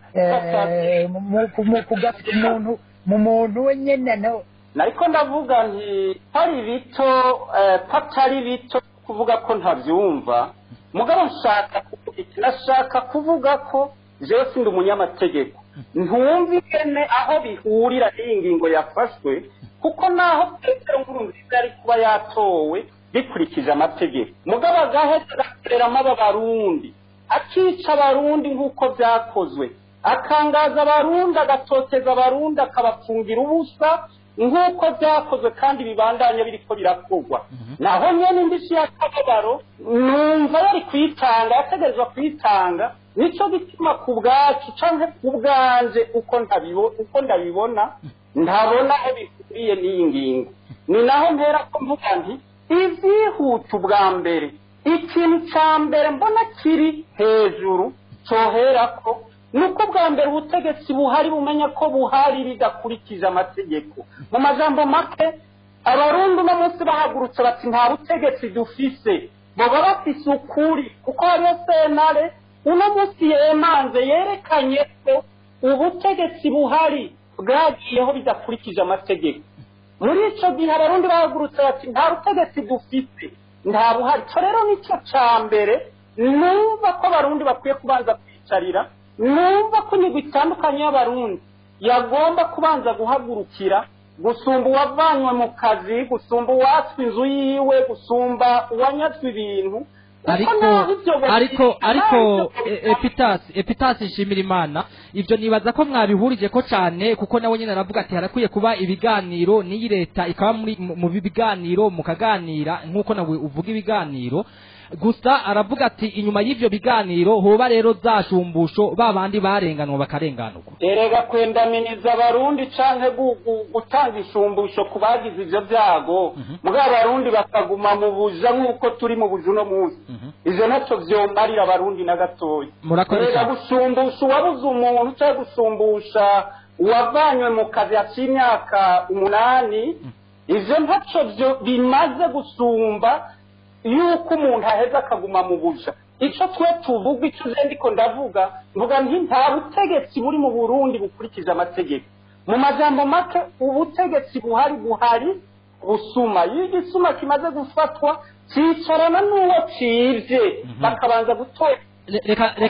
[SPEAKER 6] eh, mu- mu- mu kugafite umuntu mu muntu we nyene no
[SPEAKER 5] nariko ndavuga nti hari bito eh, ko atari bito kuvuga ko ntabyumva mugabo nshaka kuvuga iki nashaka kuvuga ko jewe sindi umunyamategeko ntumva ingene aho bihurira n'iyi ngingo yafashwe kuko naho petero nkurunziza yari kuba yatowe bikurikije amategeko mugabo agaheza agakoreramo aba barundi akica abarundi nk'uko byakozwe akangaza abarundi agatoteza abarundi akabapfungira ubusa nk'uko byakozwe kandi bibandanya biriko birakorwa naho nyene indishyi y'akababaro numva yari kuyitanga yategerezwa kuyitanga nico gituma ku bwacu canke ku bwanje uko ntabibo- uko ndabibona ntabona aho bihuriye n'iyi ngingo ni naho mpera ko mvuga nti ivyihuta ubwa mbere ikintu ca mbere mbona kiri hejuru coherako ni uko bwa mbere ubutegetsi buhari bumenya ko buhari bidakurikije amategeko mu majambo make abarundi uno munsi bahagurutse bati nta butegetsi dufise baba bafise ukuri kuko hariyo sentare uno munsi yemanze yerekanye ko ubutegetsi buhari bwagiyeho bidakurikije amategeko muri ico gihe abarundi bahagurutse bati nta butegetsi dufise nta buhari co rero nico ca mbere numva ko abarundi bakwiye kubanza kwicarira numva ko imigwi itandukanye y'abarundi yagomba kubanza guhagurukira gusumba uwavanywe mu kazi gusumba uwatswe inzu yiwe gusumba uwanyazwe ibintu kuko
[SPEAKER 7] ariko
[SPEAKER 5] naho ivyo bari-
[SPEAKER 7] ariko ariko
[SPEAKER 5] naho ivyo
[SPEAKER 7] e-
[SPEAKER 5] bari-
[SPEAKER 7] epitasi epitasi nshimira imana ivyo nibaza ko mwabihurije ko cane kuko nawe nyene aravuga ati harakwiye kuba ibiganiro n'iyi leta ikaba muri mu mu biganiro mukaganira nk'uko nawe uvuga ibiganiro gusa aravuga ati inyuma y'ivyo biganiro hoba rero za shumbusho ba bandi barenganwa bakarenganurwa
[SPEAKER 5] erega kwendaminiza abarundi canke gu- gu- gutanga ishumbusho ku bagize ivyo vyago mugabo abarundi bakaguma mu buja nk'uko turi mu buja uno munsi ivyo ntaco vyomarira abarundi na gatoya
[SPEAKER 7] Murakoze
[SPEAKER 5] erega
[SPEAKER 7] cyane.
[SPEAKER 5] gushumbusha uwabuze umuntu canke gushumbusha uwavanywe mu kazi haciye imyaka umunani ivyo ntaco vyo bimaze gusumba yuko umuntu aheza akaguma mu buja ico twe tuvuga ico je ndiko ndavuga mvuga nti nta butegetsi buri mu burundi bukurikije amategeko mu majambo make ubutegetsi buhari buhari busuma iyo igisuma kimaze gufatwa cicarana n'uwo civye bakabanza gutora
[SPEAKER 7] Le- reka reka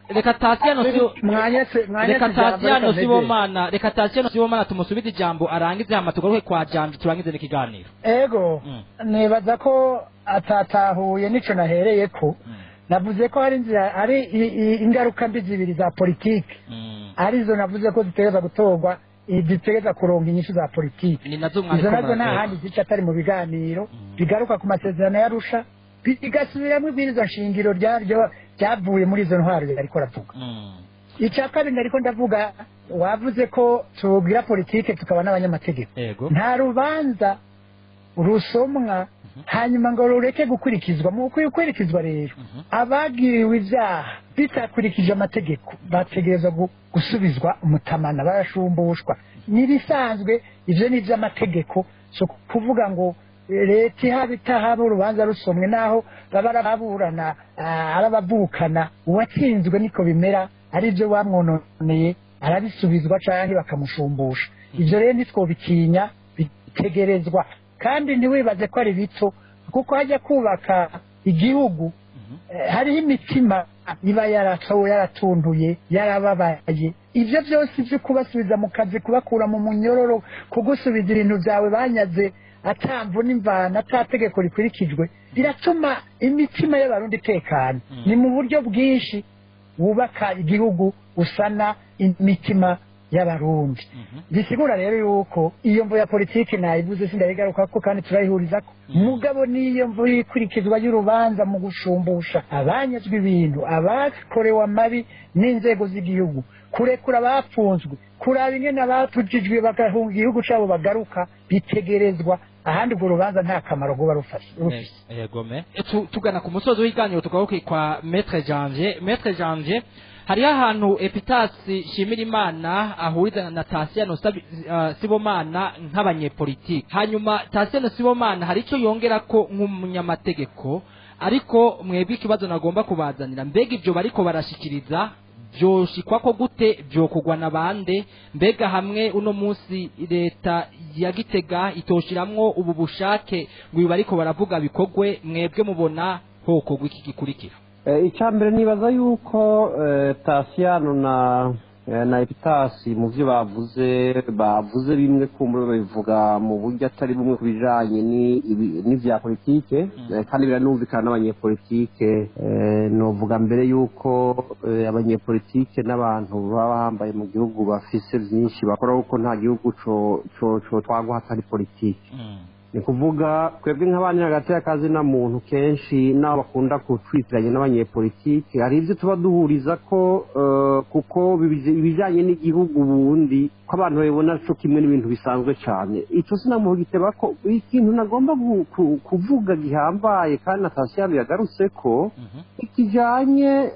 [SPEAKER 7] reka tasiyano si
[SPEAKER 6] mwanyese mwanyese
[SPEAKER 7] reka
[SPEAKER 6] ijambo,
[SPEAKER 7] tasiyano
[SPEAKER 6] reka mpeze.
[SPEAKER 7] sibomana reka tasiyano sibomana tumusubize ijambo arangize hama tugaruke kwa janje turangize n'ikiganiro
[SPEAKER 6] ego
[SPEAKER 7] Mm.
[SPEAKER 6] nibaza ko atatahuye nico nahereye ko
[SPEAKER 7] Mm.
[SPEAKER 6] navuze ko hari inzira hari i- i- ingaruka mbi zibiri za politiki
[SPEAKER 7] Mm.
[SPEAKER 6] arizo navuze ko zitegereza gutorwa i- zitegereza kuronga inyishu za politiki
[SPEAKER 7] ni nazo mwari
[SPEAKER 6] izo nazo
[SPEAKER 7] kumara-
[SPEAKER 6] nta handi zica atari mu biganiro
[SPEAKER 7] Mm.
[SPEAKER 6] bigaruka ku masezerano yarusha bigasubiramo ibwirizwa nshingiro ryaryo ryavuye muri izo ntwaro yariko aravuga
[SPEAKER 7] Mm.
[SPEAKER 6] icya kabiri ariko ndavuga wavuze ko tubwira politike tukaba n'abanyamategeko
[SPEAKER 7] ego
[SPEAKER 6] nta rubanza rusomwa hanyuma ngo rureke gukurikizwa mu gukurikizwa rero
[SPEAKER 7] Mhm.
[SPEAKER 6] abagiriwe ibyaha bitakurikije amategeko bategereza gu- gusubizwa umutamana barashumbushwa n'ibisanzwe ibyo ni iby'amategeko si kuvuga ngo eh, leta ihaba itahaba urubanza rusomwe naho baba arababurana ah, arabavukana uwatsinzwe niko bimera ari byo bamwononeye arabisubizwa cyangwa bakamushumbusha ibyo rero ntitwobitinya bitegerezwa kandi ntiwibaze ko ari bito kuko hajya kubaka igihugu eh, hariho imitima iba yaratowe yaratunduye yarababaye ibyo byose byo kubasubiza mu kazi kubakura mu munyororo kugusubiza ibintu byawe banyaze atamvu n'imvana atategeko rikurikijwe biratuma imitima y'abarundi itekana
[SPEAKER 7] Mm.
[SPEAKER 6] ni mu buryo bwinshi wubaka igihugu usana imitima y'abarundi
[SPEAKER 7] Mhm.
[SPEAKER 6] bisigura rero yuko iyo mvo ya politiki nayivuze sindayigarukako kandi turayihurizako
[SPEAKER 7] Mm.
[SPEAKER 6] mugabo n'iyo mvo y'ikurikizwa y'urubanza mu gushumbusha abanyazwe ibintu abakorewe amabi n'inzego z'igihugu kurekura abapfunzwe kuraba ingene abatujijwe bagahunga igihugu cabo bagaruka bitegerezwa ahandi urwo rubanza nta kamaro guba rufashe rufise
[SPEAKER 7] yego me Tu- tugana ku musozi w'iganiro tugaruke kwa maître janvier maître janvier hariho ahantu epitasi shimira imana ahuriza na tasiyano Sabi- ah, sibomana nk'abanyepolitiki hanyuma tasiyano sibomana hari icyo yongera ko nk'umunyamategeko ariko mwebwe ikibazo nagomba kubazanira mbega ibyo bariko barashikiriza byoshikwa ko gute byokugwa na bande mbega hamwe uno munsi leta ya gitega itoshiramwo ubu bushake ngo ibi bariko baravuga bikogwe mwebwe mubona hokogwa iki gikurikira
[SPEAKER 4] icya mbere nibaza yuko eh, tasiyano na eh, na epitasi mu byo bavuze bavuze bimwe kumbura babivuga mu buryo atari bumwe ku bijanye ni- ibi- n'ivya politike eh, kandi biranumvikana n'abanyepolitike eh, novuga mbere yuko eh, abanyepolitike n'abantu baba bambaye mu gihugu bafise vyinshi bakora kuko nta gihugu co co co twagwa hatari politike ni kuvuga twebwe nk'abandi hagati y'akazi na muntu kenshi n'abo bakunda kutwitiranya n'abanyepolitike hari ibyo tuba duhuriza ko eh, kuko bibi- ibijyanye n'igihugu ubundi ko abantu babibona cyo kimwe n'ibintu bisanzwe cyane icyo sinamuha giteba ko ikintu nagomba gu- ku- kuvuga gihambaye kandi na tasiyano yagarutse ko ikijyanye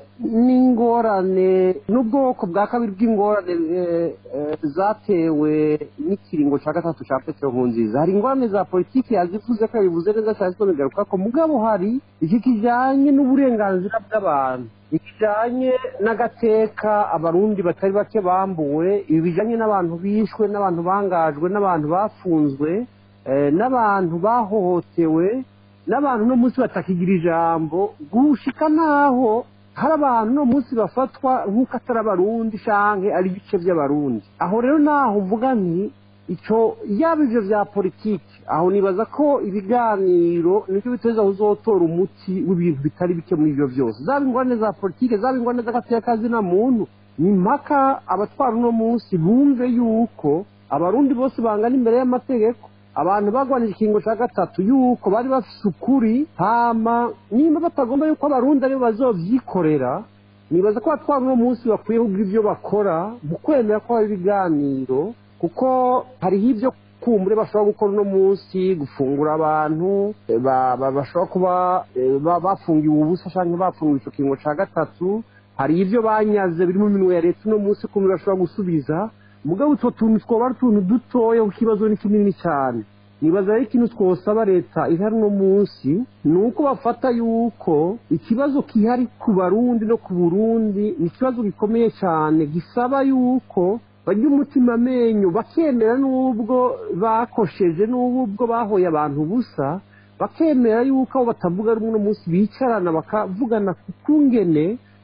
[SPEAKER 4] n'ingorane n'ubwoko bwa kabiri bw'ingorane eh, eh, zatewe n'ikiringo cya gatatu cya petero nkurunziza hari ingorane za politiki yazivuze ko yabivuze neza cyane ko bigaruka ko mugabo hari iki kijyanye n'uburenganzira bw'abantu ikijyanye n'agateka abarundi batari bake bambuwe ibi bijyanye n'abantu bishwe n'abantu bangajwe n'abantu bafunzwe eh, n'abantu bahohotewe n'abantu no munsi batakigira ijambo gushika naho hari abantu no munsi bafatwa nk'uko atari abarundi canke ari ibice by'abarundi aho rero naho mvuga nti ico yaba ivyo vya politiki aho nibaza ko ibiganiro nicyo biteza kuzotora umuti w'ibintu bitari bike muri ivyo vyose zaba ingorane za politiki zaba ingorane z'agatekazi na muntu ni mpaka abatwara uno munsi bumve yuko abarundi bose bangana imbere y'amategeko abantu bagwanije ikingo cya gatatu yuko bari bafise ukuri hama nimba batagomba yuko abarundi aribo bazovyikorera nibaza ko abatwara uno munsi bakwiye kugira ibyo bakora mu kwemera ko haba ibiganiro kuko hariho ibyo kumbure bashobora gukora uno munsi gufungura abantu eh, ba- ba- bashobora kuba eh, ba- bafungiwe ubusa cyangwa bafungiwe icyo kingo cya gatatu hari ibyo banyaze biri mu minwe ya leta uno munsi kumbure bashobora gusubiza mugabo utwo tuntu twoba ari utuntu dutoya kuko ikibazo ni kinini cyane nibaza rero ikintu twosaba leta ihari uno munsi ni uko bafata yuko ikibazo kihari ku barundi no ku burundi ni ikibazo gikomeye cyane gisaba yuko bajya umutima amenyo bakemera n'ubwo bakosheje n'ubwo bahoye abantu ubusa bakemera yuko abo batavuga rumwe uno munsi bicarana bakavugana ku kungene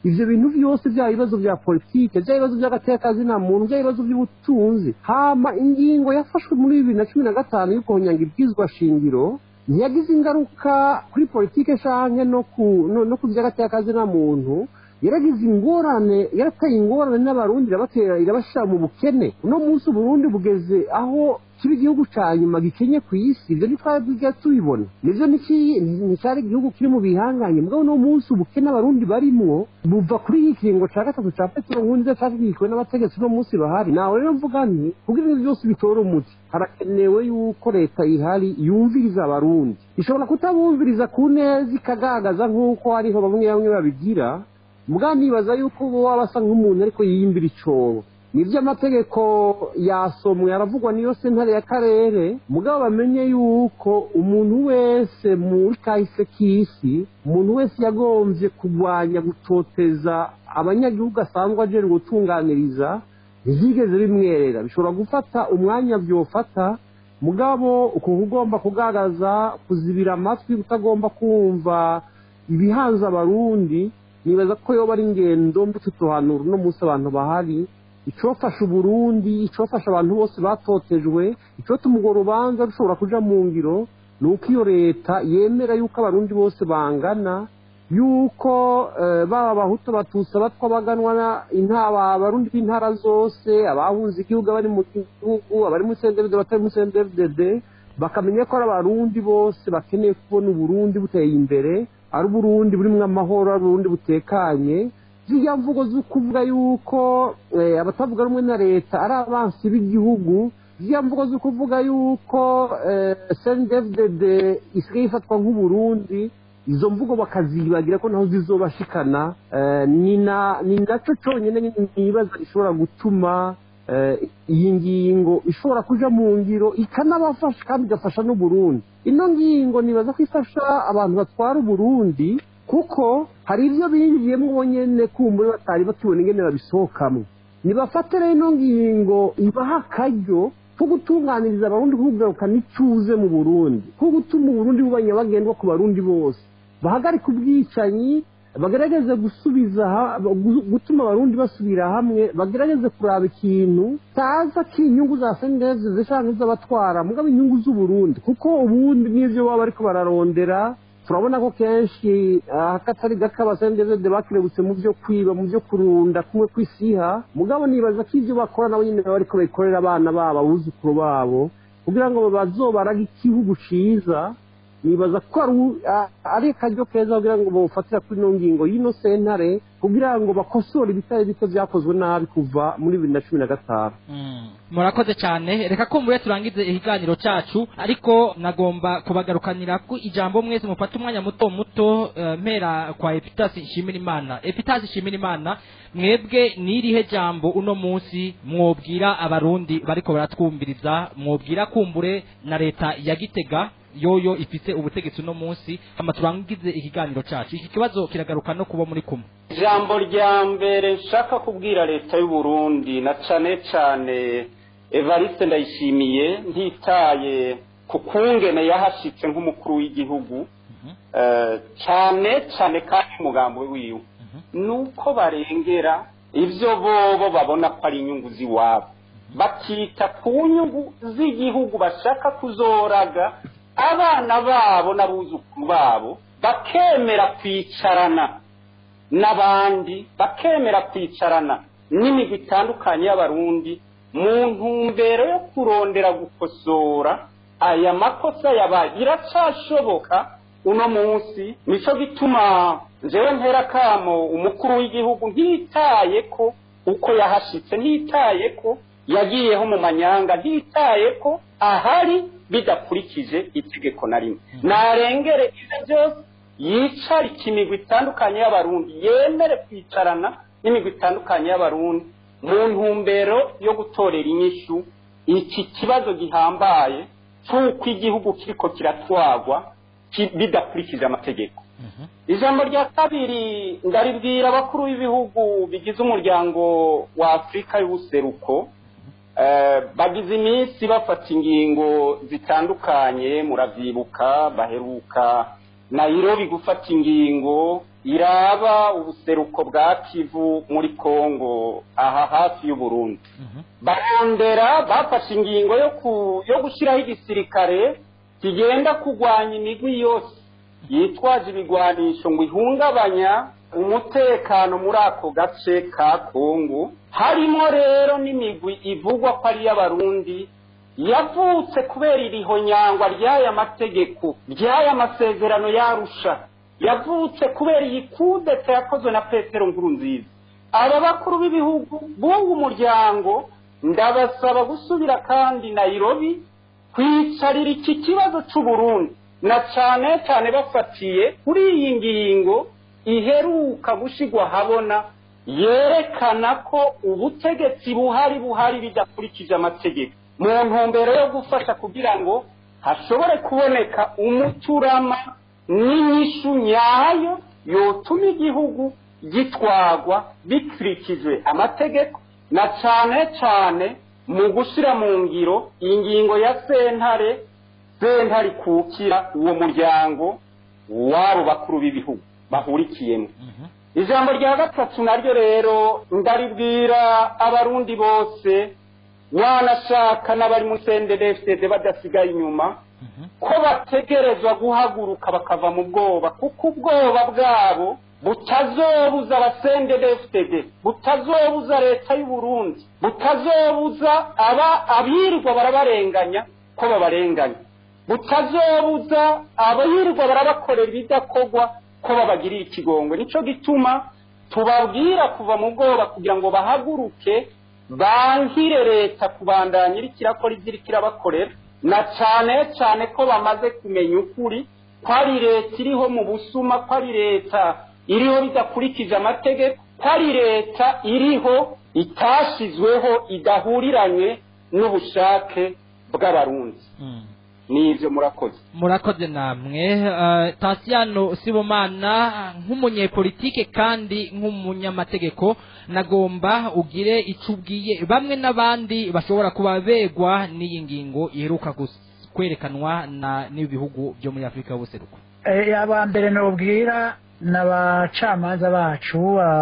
[SPEAKER 4] ivyo bintu vyose bya bibazo bya politike bya bibazo by'agatekazina muntu bya bibazo by'ubutunzi hama ingingo yafashwe muri bibiri na cumi na gatanu yo kongera ibwizwa shingiro ntiyagize ingaruka kuri politike canke no ku no, no ku by'agatekazina muntu yaragize ingorane yarateye ingorane n'abarundi irabatera irabashira mu bukene uno munsi uburundi bugeze aho kiba igihugu ca nyuma gikenye ku isi ivyo ntitwabwiga tubibona nivyo niki- nticyari igihugu kiri mu bihanganye mugabo uno munsi ubukene abarundi barimwo buva kuri iki kiringo ca gatatu ca petero nkunziza cashyigikiwe n'abategetsi uno munsi bahari nawe rero mvuga nti kugira ivyo byose bitore umuti harakenewe yuko leta ihari yumviriza abarundi ishobora kutabumviriza ku neza ikagaragaza nk'uko hariho bamwe bamwe babigira muga nibaza yuko uba waba asa nk'umuntu ariko yiyimbira icobo nibyo amategeko yasomwe aravugwa niyo sentare y'akarere mugabo bamenye yuko umuntu wese muri kahise k'isi umuntu wese yagombye kurwanya gutoteza abanyagihugu asanzwe ajejwe gutunganiriza ntizigeze bimwerera bishobora gufata umwanya byofata mugabo ukuntu ugomba kugaragaza kuzibira amatwi utagomba kumva ibihanze abarundi nibaza ko yoba ari ingendo mbuto tuhanura uno munsi abantu bahari icofasha uburundi icofasha abantu bose batotejwe icotuma urwo rubanza rushobora kuja mu ngiro ni uko iyo leta yemera yuko abarundi bose bangana yuko eh, baba abahutu abatutsi abatwa baganwa na- intaba abarundi b'intara zose abahunze igihugu abari mu gihugu abari muri sendevide abatari muri sendevide bakamenya ko ari abarundi bose bakeneye kubona uburundi buteye imbere ari uburundi burimwo amahoro ari uburundi butekanye ziriya mvugo zo kuvuga yuko eh, abatavuga rumwe na leta ari abansi b'igihugu ziriya mvugo zo kuvuga yuko sndfdd isigaye ifatwa nk'uburundi izo mvugo bakazibagira ko naho zizobashikana eh, ni na- ni naco conyene nibaza gishobora gutuma eh, iyi ngingo ishobora kuja mu ngiro ikanabafasha kandi igafasha n'uburundi ino ngingo nibaza ko ifasha abantu batwara uburundi kuko hari ibyo binjiyemo bonyene kumbure batari bakibona ingene babisohokamwo nibafate rero ino ngingo ibaha akaryo ko gutunganiriza abarundi kugaruka n'icuze mu burundi ko gutuma uburundi buba nyabagendwa ku barundi bose bahagarika ubwicanyi bagerageze gusubiza ha- gu- gutuma abarundi basubira hamwe bagerageze kuraba ikintu taza k'inyungu za sendezi zishaka z'abatwara mugabo inyungu z'uburundi kuko ubundi n'ivyo baba bariko bararondera turabona ko kenshi ah, akatari gake abasendezede bakirebutse mu byo kwiba mu byo kurunda kumwe kw'isiha mugabo nibaza ko ibyo bakora nabo nyine baba bariko babikorera abana babo abuzukuru babo kugira ngo bazobarage igihugu ciza nibaza ko ari u- a- ari akaryo keza kugira ngo bawufatira kuri ino ngingo y'ino sentare kugira ngo bakosore ibitari bito vyakozwe nabi kuva muri bibiri na cumi na gatanu
[SPEAKER 7] Mm. murakoze cyane reka ko mure turangize ikiganiro cyacu ariko nagomba kubagarukanira ku ijambo mwese mufate umwanya muto muto eh, mpera kwa epitasi nshimira imana epitasi nshimira imana mwebwe n'irihe jambo uno munsi mwobwira abarundi bariko baratwumviriza mwobwira kumbure na leta ya gitega yoyo ifise ubutegetsi uno munsi hama turangize ikiganiro cyacu iki kibazo kiragaruka no kuba muri kumwe
[SPEAKER 5] ijambo rya mbere nshaka kubwira leta y'u Burundi na cane cane evariste ndayishimiye ntitaye ku kungene yahashitse nk'umukuru w'igihugu eh, cane cane kandi umugambo wiwe nuko barengera ivyo bobo babona ko ari inyungu z'iwabo bakita ku nyungu z'igihugu bashaka kuzoraga abana babo n'abuzukuru babo bakemera kwicarana n'abandi bakemera kwicarana n'imigwi itandukanye y'abarundi mu ntumbero yo kurondera gukosora aya makosa yabaye biracashoboka uno munsi nico gituma jewe ntera kamo umukuru w'igihugu ntitaye ko uko yahashitse ntitaye ko yagiyeho mu manyanga ntitaye ko ahari bidakurikije itegeko na rimwe narengere ivyo byose yicarika imigwi itandukanye y'abarundi yemere kwicarana n'imigwi itandukanye y'abarundi mu ntumbero yo gutorera inyishu iki kibazo gihambaye cy'uko igihugu kiriko kiratwagwa ki- bidakurikije amategeko ijambo rya kabiri ndaribwira abakuru b'ibihugu bigize umuryango wa afurika y'ubuseruko Eh, bagize iminsi bafata ingingo zitandukanye muravyibuka baheruka nayirobi gufata ingingo iraba ubuseruko bwa kivu muri kongo aha hafi y'uburundi barondera bafashe ingingo yo ku yo gushyiraho igisirikare kigenda kurwanya imigwi yose yitwaje ibigwanisho ngo ihungabanya umutekano muri ako gace ka kongo harimo rero n'imigwi ivugwa ko ari iy'abarundi yavutse kubera irihonyangwa ry'aya mategeko ry'aya masezerano yarusha yavutse kubera iyi kudeta yakozwe na petero nkuru nziza aba bakuru b'ibihugu b'uwo muryango ndabasaba gusubira kandi nayirobi kwicarira iki kibazo cy'uburundi na cyane cyane bafatiye kuri iyi ngingo iheruka gushyirwa habona yerekana ko ubutegetsi buhari buhari bidakurikije amategeko mu ntumbero yo gufasha kugira ngo hashobore kuboneka umuturama n'inyishu nyayo yotuma igihugu gitwagwa bikurikijwe amategeko na cyane cyane mu gushyira mu ngiro ingingo ya sentare sentare ikukira uwo muryango w'abo bakuru b'ibihugu bahurikiyemo ijambo rya gatatu naryo rero ndaribwira abarundi bose wanashaka n'abari mu sendedefide badasigaye inyuma ko bategerezwa guhaguruka bakava mu bwoba kuko ubwoba bwabo butazobuza abasendedefide butazobuza leta y'u Burundi butazobuza aba abirirwa barabarenganya ko babarenganya butazobuza abirirwa barabakorera ibidakorwa ko babagirira ikigongwe nicyo gituma tubabwira kuva mu bwoba kugira ngo bahaguruke bankire leta kubandanya iri kirakora ibyo iri kirabakorera na cyane cyane ko bamaze kumenya ukuri ko ari leta iriho mu busuma ko ari leta iriho bidakurikije amategeko ko ari leta iriho itashyizweho idahuriranye n'ubushake bw'abarundi nibyo murakoze
[SPEAKER 7] murakoze namwe eh, tasiyano sibomana nk'umunyepolitike kandi nk'umunyamategeko nagomba ugire icyo ubwiye bamwe n'abandi bashobora kuba begwa n'iyi ngingo iheruka gus- kwerekanwa na n'ibihugu byo muri afurika y'ubuseruko
[SPEAKER 6] Eh, aba mbere nobwira ni abacamanza bacu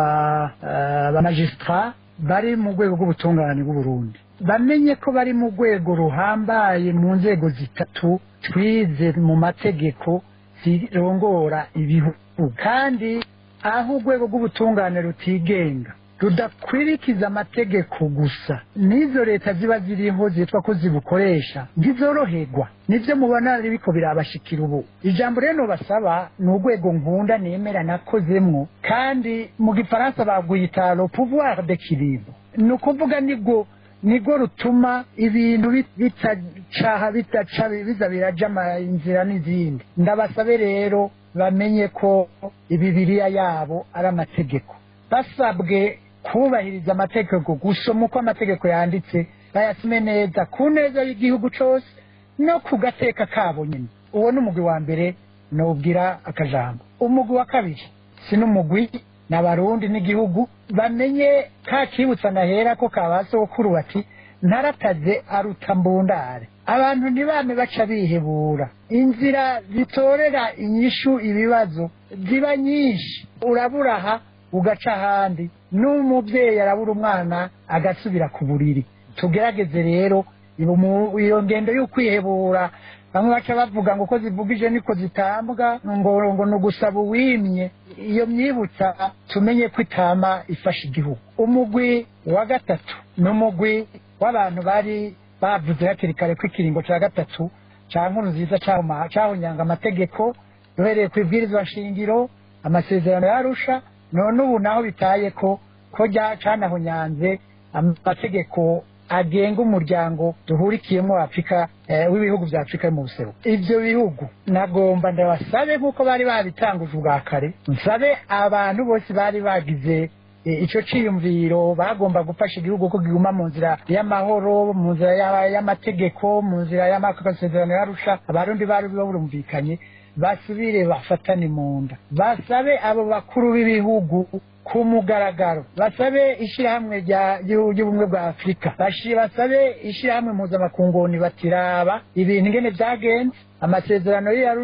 [SPEAKER 6] abamajisitara bari mu rwego rw'ubutungane bw'uburundi bamenye ko bari mu rwego ruhambaye mu nzego zitatu twize mu mategeko zirongora ibihugu kandi aho urwego rw'ubutungane rutigenga rudakwirikiza amategeko gusa n'izo leta ziba ziriho zitwa ko zibukoresha ntizoroherwa nibyo mubona biriko birabashikira ubu ijambo rero basaba ni urwego nkunda nemera nakozemwo kandi mu gifaransa bagwita le pouvoir d'équilibre ni ukuvuga nibwo nibwo rutuma ibintu bit- bitacaha bitaca biza biraja ama- inzira n'izindi ndabasabe rero bamenye ko ibibiriya yabo ari amategeko basabwe kubahiriza amategeko gusoma uko amategeko yanditse bayasome neza ku neza y'igihugu cyose no ku gateka kabo nyine uwo ni umugwi wa mbere nubwira akajambo umugwi wa kabiri si n'umugwi ni abarundi n'igihugu bamenye ka kibutsa nahera ko kabasokuru bati ntarataze aruta mbundare abantu ntibame baca bihebura inzira zitorera inyishu ibibazo ziba nyinshi urabura aha ugaca ahandi n'umubyeyi arabura umwana agasubira ku buriri tugerageze rero iyo mu- iyo ngendo y'ukwihebura bamwe baca bavuga ngo ko zivugije niko zitambwa ngo ngo ni ugusaba uwimye iyo myibutsa tumenye ko itama ifasha igihugu umugwi wa gatatu ni umugwi w'abantu bari bavuze hakiri kare ko ikiringo cya gatatu cya nkuru nziza cyahuma- cyahonyanga amategeko duhereye ku ibwirizwa shingiro amasezerano yarusha none ubu naho bitaye ko ko rya- canahonyanze amategeko agenga umuryango duhurikiyemo afurika eh, w'ibihugu bya afurika yo mu buseruko ibyo bihugu nagomba ndabasabe nk'uko bari babitanguje ubwa kare nsabe abantu bose bari bagize eh, ico ciyumviro bagomba gufasha igihugu ko kiguma mu nzira y'amahoro mu nzira ya- y'amategeko mu nzira y'amasezerano yarusha abarundi bari barumvikanye basubire bafatane mu nda basabe abo bakuru b'ibihugu ku mugaragaro basabe ishyirahamwe rya- ry'u- ry'ubumwe bwa afurika Bashi- basabe ishyirahamwe mpuzamakunguni batiraba ibintu ingene byagenze amasezerano y'iyarusha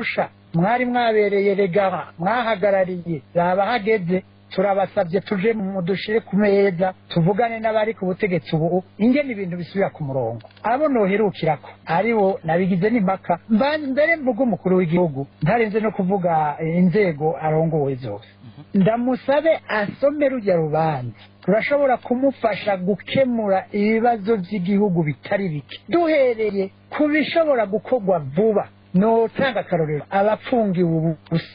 [SPEAKER 6] mwari mwabereye regara mwahagarariye raba hageze turabasabye tuje mu dushire ku meza tuvugane n'abari ku butegetsi ubu ingene ibintu bisubira ku murongo abo noherukirako ari bo nabigize n'impaka Mba- mbere mvuga umukuru w'igihugu ntarenze no kuvuga eh, inzego arongowe zose ndamusabe asome rujya rubanza turashobora kumufasha gukemura ibibazo by'igihugu bitari bike duhereye ku bishobora gukorwa vuba notanga akarorero abapfungiwe ubusa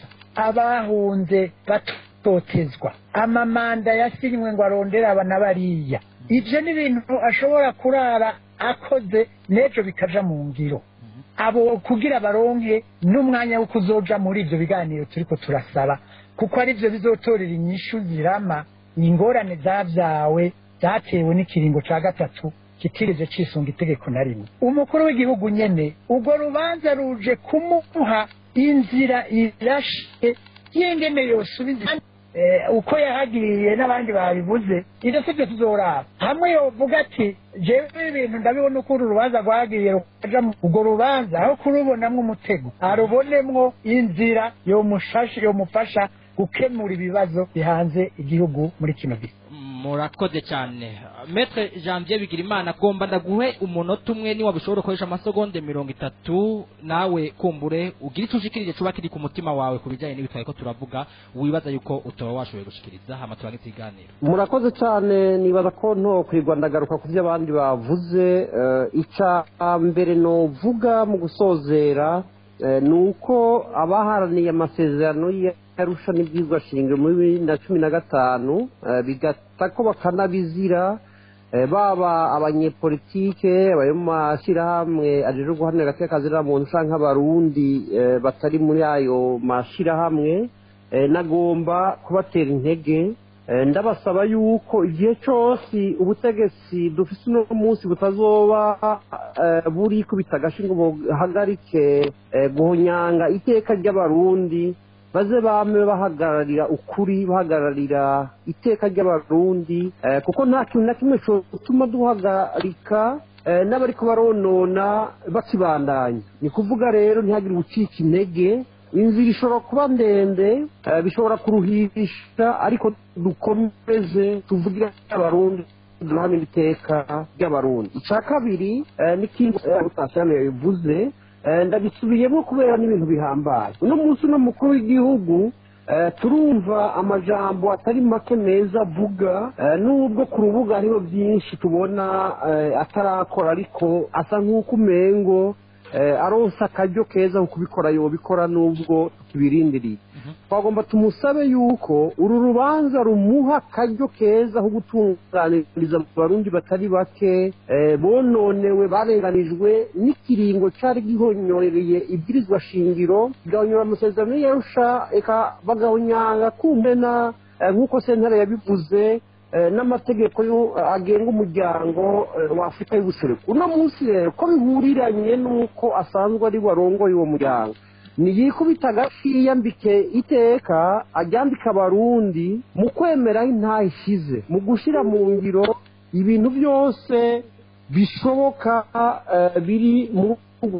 [SPEAKER 6] abahunze batotezwa amamanda yasinywe ngo arondere aba na bariya ibyo ni ibintu ashobora kurara akoze n'ejo bikaja mu ngiro abo kugira baronke n'umwanya wo kuzoja muri ibyo biganiro turiko turasaba kuko ari byo bizotorera inyishu zirama ingorane zabyawe zatewe n'ikiringo ca gatatu kitigeze cisunga itegeko na rimwe umukuru w'igihugu nyene urwo rubanza ruje kumuha inzira irashe y'ingene yosubiza eh, uko yahagiriye n'abandi babivuze ibyo si byo tuzoraba hamwe yovuga ati jewe ibintu ndabibona uko uru rubanza rwahagiriye rukaja mu urwo rubanza aho kurubonamwo umutego arubonemwo inzira yomushasha yomufasha gukemura ibibazo bihanze igihugu muri kino gihe
[SPEAKER 7] murakoze cyane metre janvier bigirimana agomba ndaguhe umunota umwe niba bishobora gukoresha amasegonde mirongo itatu nawe kumbure ugira icyo ushikirije cuba kiri ku mutima wawe ku bijyanye n'ibitwaye ko turavuga wibaza yuko utaba washoboye gushikiriza hama turange ikiganiro
[SPEAKER 4] murakoze cyane nibaza ko nto kwirwa ndagaruka ku byo abandi bavuze eh, icya mbere novuga mu gusozera eh, ni uko abaharaniye amasezerano yarusha n'ibyigwa shingiro muri bibiri na cumi na gatanu eh, bigata ko bakanabizira eh, baba abanyepolitike abari mu mashyirahamwe ajejwe guharanira agateka kazira muntu canke abarundi eh, batari muri ayo mashyirahamwe eh, nagomba kubatera intege Eh, ndabasaba yuko igihe cyose ubutegetsi dufite uno munsi butazoba eh, buri kubita agashi ngo buhagarike eh, guhonyanga iteka ry'abarundi baze bame bahagararira ukuri bahagararira iteka ry'abarundi eh, kuko nta kintu na kimwe cyotuma duhagarika eh, n'abariko baronona bakibandanya ni kuvuga rero ntihagire ubucika intege inzira ishobora kuba ndende eh, bishobora kuruhisha ariko dukomeze tuvugire abarundi duhane iteka ry'abarundi icya kabiri eh, n'ikindi utashyiramo bivuze eh, ndabisubiyemo kubera n'ibintu bihambaye uno munsi uno mukuru w'igihugu eh, turumva amajambo atari make meza avuga eh, nubwo ku rubuga hariho byinshi tubona eh, atarakora ariko asa nk'uko umengo eh, aronsa akaryo keza ko kubikora yobikora nubwo tukibirindiriye twagomba tumusabe yuko uru rubanza rumuha akaryo keza ko gutunganiriza abarundi batari bake eh, bononewe barenganijwe n'ikiringo cyari gihonyoreye ibwirizwa shingiro gahonyora amasezerano yarusha eka bagahonyanga kumena eh, nk'uko sentare yabivuze eh, n'amategeko yo- agenga umuryango eh, wa afurika y'ubuseruko uno munsi rero ko bihuriranye n'uko asanzwe ari warongoye uwo muryango niyikubita agashi yiyambike iteka aryambika abarundi mu kwemera aho intaha ishize mu gushyira mu ngiro ibintu byose bishoboka eh, biri mu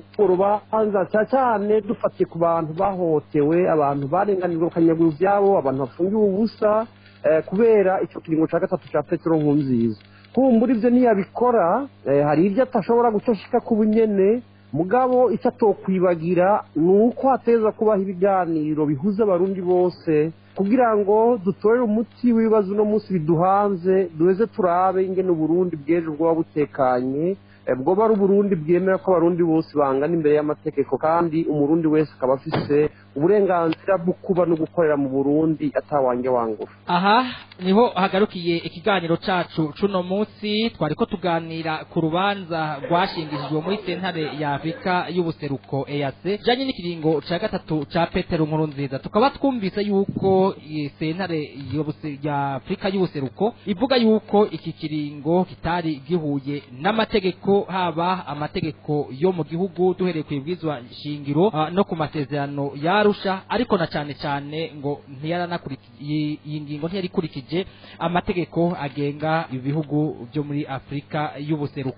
[SPEAKER 4] rubanza cyane cyane dufatiye ku bantu bahohotewe abantu barenganijwe bakanyagura ibyabo abantu bafungiwe ubusa eh, kubera icyo kiringo cya gatatu cya petero nkunziza kumbura ibyo ntiyabikora eh, hari ibyo atashobora gucashika ku bunyene mugabo icyo atokwibagira ni uko hateza kubaho ibiganiro bihuza abarundi bose kugira ngo dutorere umuti w'ibibazo uno munsi biduhanze duheze turabe ingene uburundi bw'ejo bwoba butekanye eh, bwoba ari uburundi bwemera ko abarundi bose bangana imbere y'amategeko kandi umurundi wese akaba afise uburenganzira bwo kuba no gukorera mu burundi atawange wangura
[SPEAKER 7] aha niho hagarukiye ikiganiro cacu cuno munsi twariko tuganira ku rubanza rwashingishijwe muri sentare ya afurika y'ubuseruko EAC janye n'ikiringo ca gatatu ca petero nkuru nziza tukaba twumvise yuko iyi sentare y'ubuse- ya afurika y'ubuseruko ivuga yuko iki kiringo kitari gihuye n'amategeko haba amategeko yo mu gihugu duhereye ku ibwizwa shingiro ah, no ku masezerano yarusha ariko na cane cane ngo ntiyaranakurikije iyi ngingo ntiyarikurikije amategeko agenga ibihugu byo muri afurika y'ubuseruko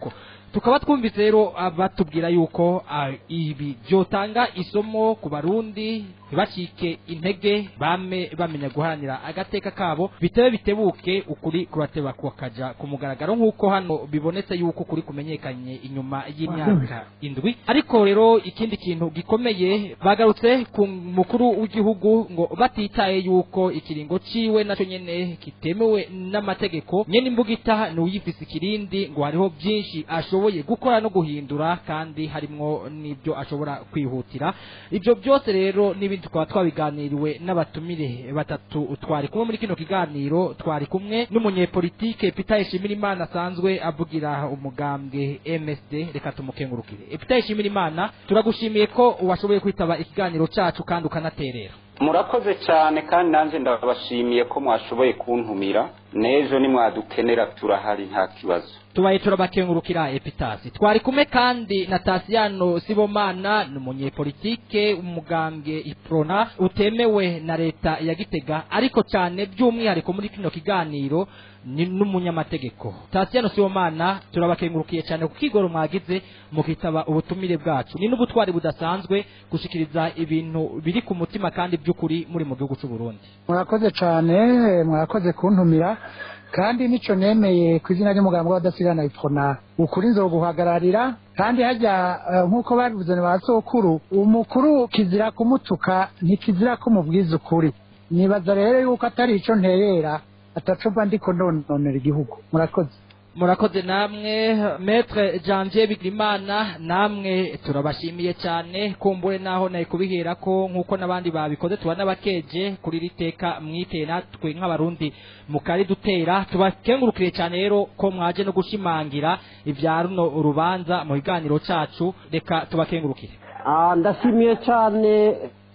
[SPEAKER 7] tukaba twumvise rero batubwira yuko ah, ibi byotanga isomo ku barundi ntibacike intege bame bamenya guharanira agateka kabo bitebe bitebuke ukuri kurateba kukaja ku mugaragaro nk'uko hano bibonetse yuko ukuri kumenyekanye inyuma y'imyaka indwi ariko rero ikindi kintu gikomeye bagarutse ku mukuru w'igihugu ngo batitaye yuko ikiringo ciwe naco nyene kitemewe n'amategeko nyene imbugita ni uyifise ikirindi ngo hariho byinshi ashoboye gukora no guhindura kandi harimwo n'ibyo ashobora kwihutira ibyo byose rero n'ibindi tukaba twabiganiriwe n'abatumire batatu twari kumwe muri kino kiganiro twari kumwe n'umunyepolitike Peter Ishimirimana asanzwe avugira umugambwe MSD reka tumukengurukire Peter Ishimirimana turagushimiye ko washoboye kwitaba ikiganiro cacu kandi ukanaterera
[SPEAKER 5] murakoze cyane kandi nanjye ndabashimiye ko mwashoboye kuntumira n'ejo nimwadukenera turahari nta kibazo
[SPEAKER 7] tubaye turabakengurukira epitasi twari kumwe kandi na tasiyano sibomana ni umunyepolitike umugambwe iprona utemewe na leta ya gitega ariko cyane by'umwihariko muri kino kiganiro ni n'umunyamategeko tasiyano sibomana turabakengurukiye cyane ku kigoro mwagize mukitaba ubutumire bwacu ni n'ubutwari budasanzwe gushikiriza ibintu biri ku mutima kandi by'ukuri muri mu gihugu cy'u Burundi
[SPEAKER 6] murakoze cyane mwakoze kuntumira kandi nico nemeye ku izina ry'umugambi w'abadasigana ipfona ukuri nzoguhagararira kandi hajya eh, nk'uko babivuze ni ba sokuru umukuru kizira kumutuka ntikizira ko mubwiza ukuri nibaza rero yuko atari ico nterera atacuba ndiko ndononera igihugu murakoze
[SPEAKER 7] murakoze namwe metre janvier bigirimana namwe turabashimiye cyane kumbure naho naye kubihera ko nk'uko n'abandi babikoze tuba n'abakeje kuri iri teka mwiteye natwe nk'abarundi mukari dutera tubakengurukire cyane rero ko mwaje no gushimangira ibya runo urubanza mu kiganiro cacu reka tubakengurukire
[SPEAKER 4] Ah, ndashimiye cyane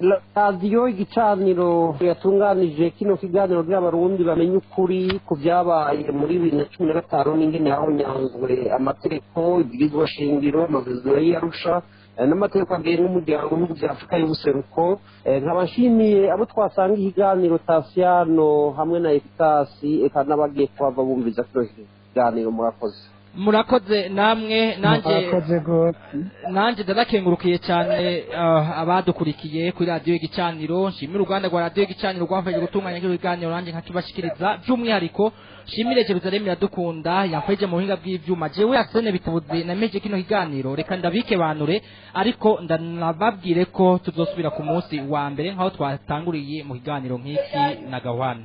[SPEAKER 4] radiyo igicaniro yatunganije kino kiganiro by'abarundi bamenye ukuri ku byabaye muri bibiri na cumi na gatanu n'ingene hahonyanzwe amategeko ibwirizwa shingiro amabwiriza y'arusha eh, n'amategeko agenga umuryango w'ibihugu bya afurika y'ubuseruko Eh, nkaba nshimiye abo twasanga ikiganiro tasiyano hamwe na efitasi eka n'abagiye kuhava bumviza kino kiganiro murakoze
[SPEAKER 7] murakoze namwe nanjye
[SPEAKER 6] murakoze gose
[SPEAKER 7] nanjye ndanakengurukiye cyane uh, abadukurikiye kuri radiyo y'igicaniro nshimire uruganda rwa radiyo y'igicaniro rwafashije gutunganya kino kiganiro nanjye nkakibashikiriza by'umwihariko nshimire jerusalemu iradukunda yafashije mu buhinga bw'ivyuma jewe arsene bitabuzi nameje kino kiganiro reka ndabike banure ariko ndanababwire ko tuzosubira ku munsi wa mbere nk'aho twatanguriye mu kiganiro nk'iki na gahwane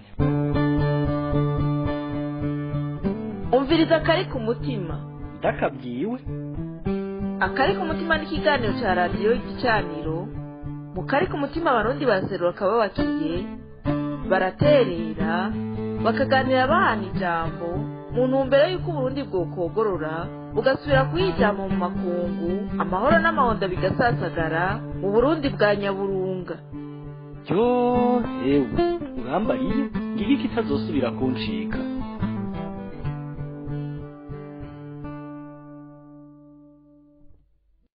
[SPEAKER 1] umviriza akari ku mutima
[SPEAKER 2] ndakabwiwe
[SPEAKER 1] akari ku mutima n'ikiganiro cya radiyo igicaniro mu kari ku mutima abarundi baraserura bakaba babakiye baraterera bakaganira bahana ijambo mu ntumbero y'uko uburundi bwokogorora bugasubira kuyijyamo mu makungu amahoro n'amahonda bigasasagara mu burundi bwa nyaburunga
[SPEAKER 2] yo ewe urambariye ngiki kitazosubira kuncika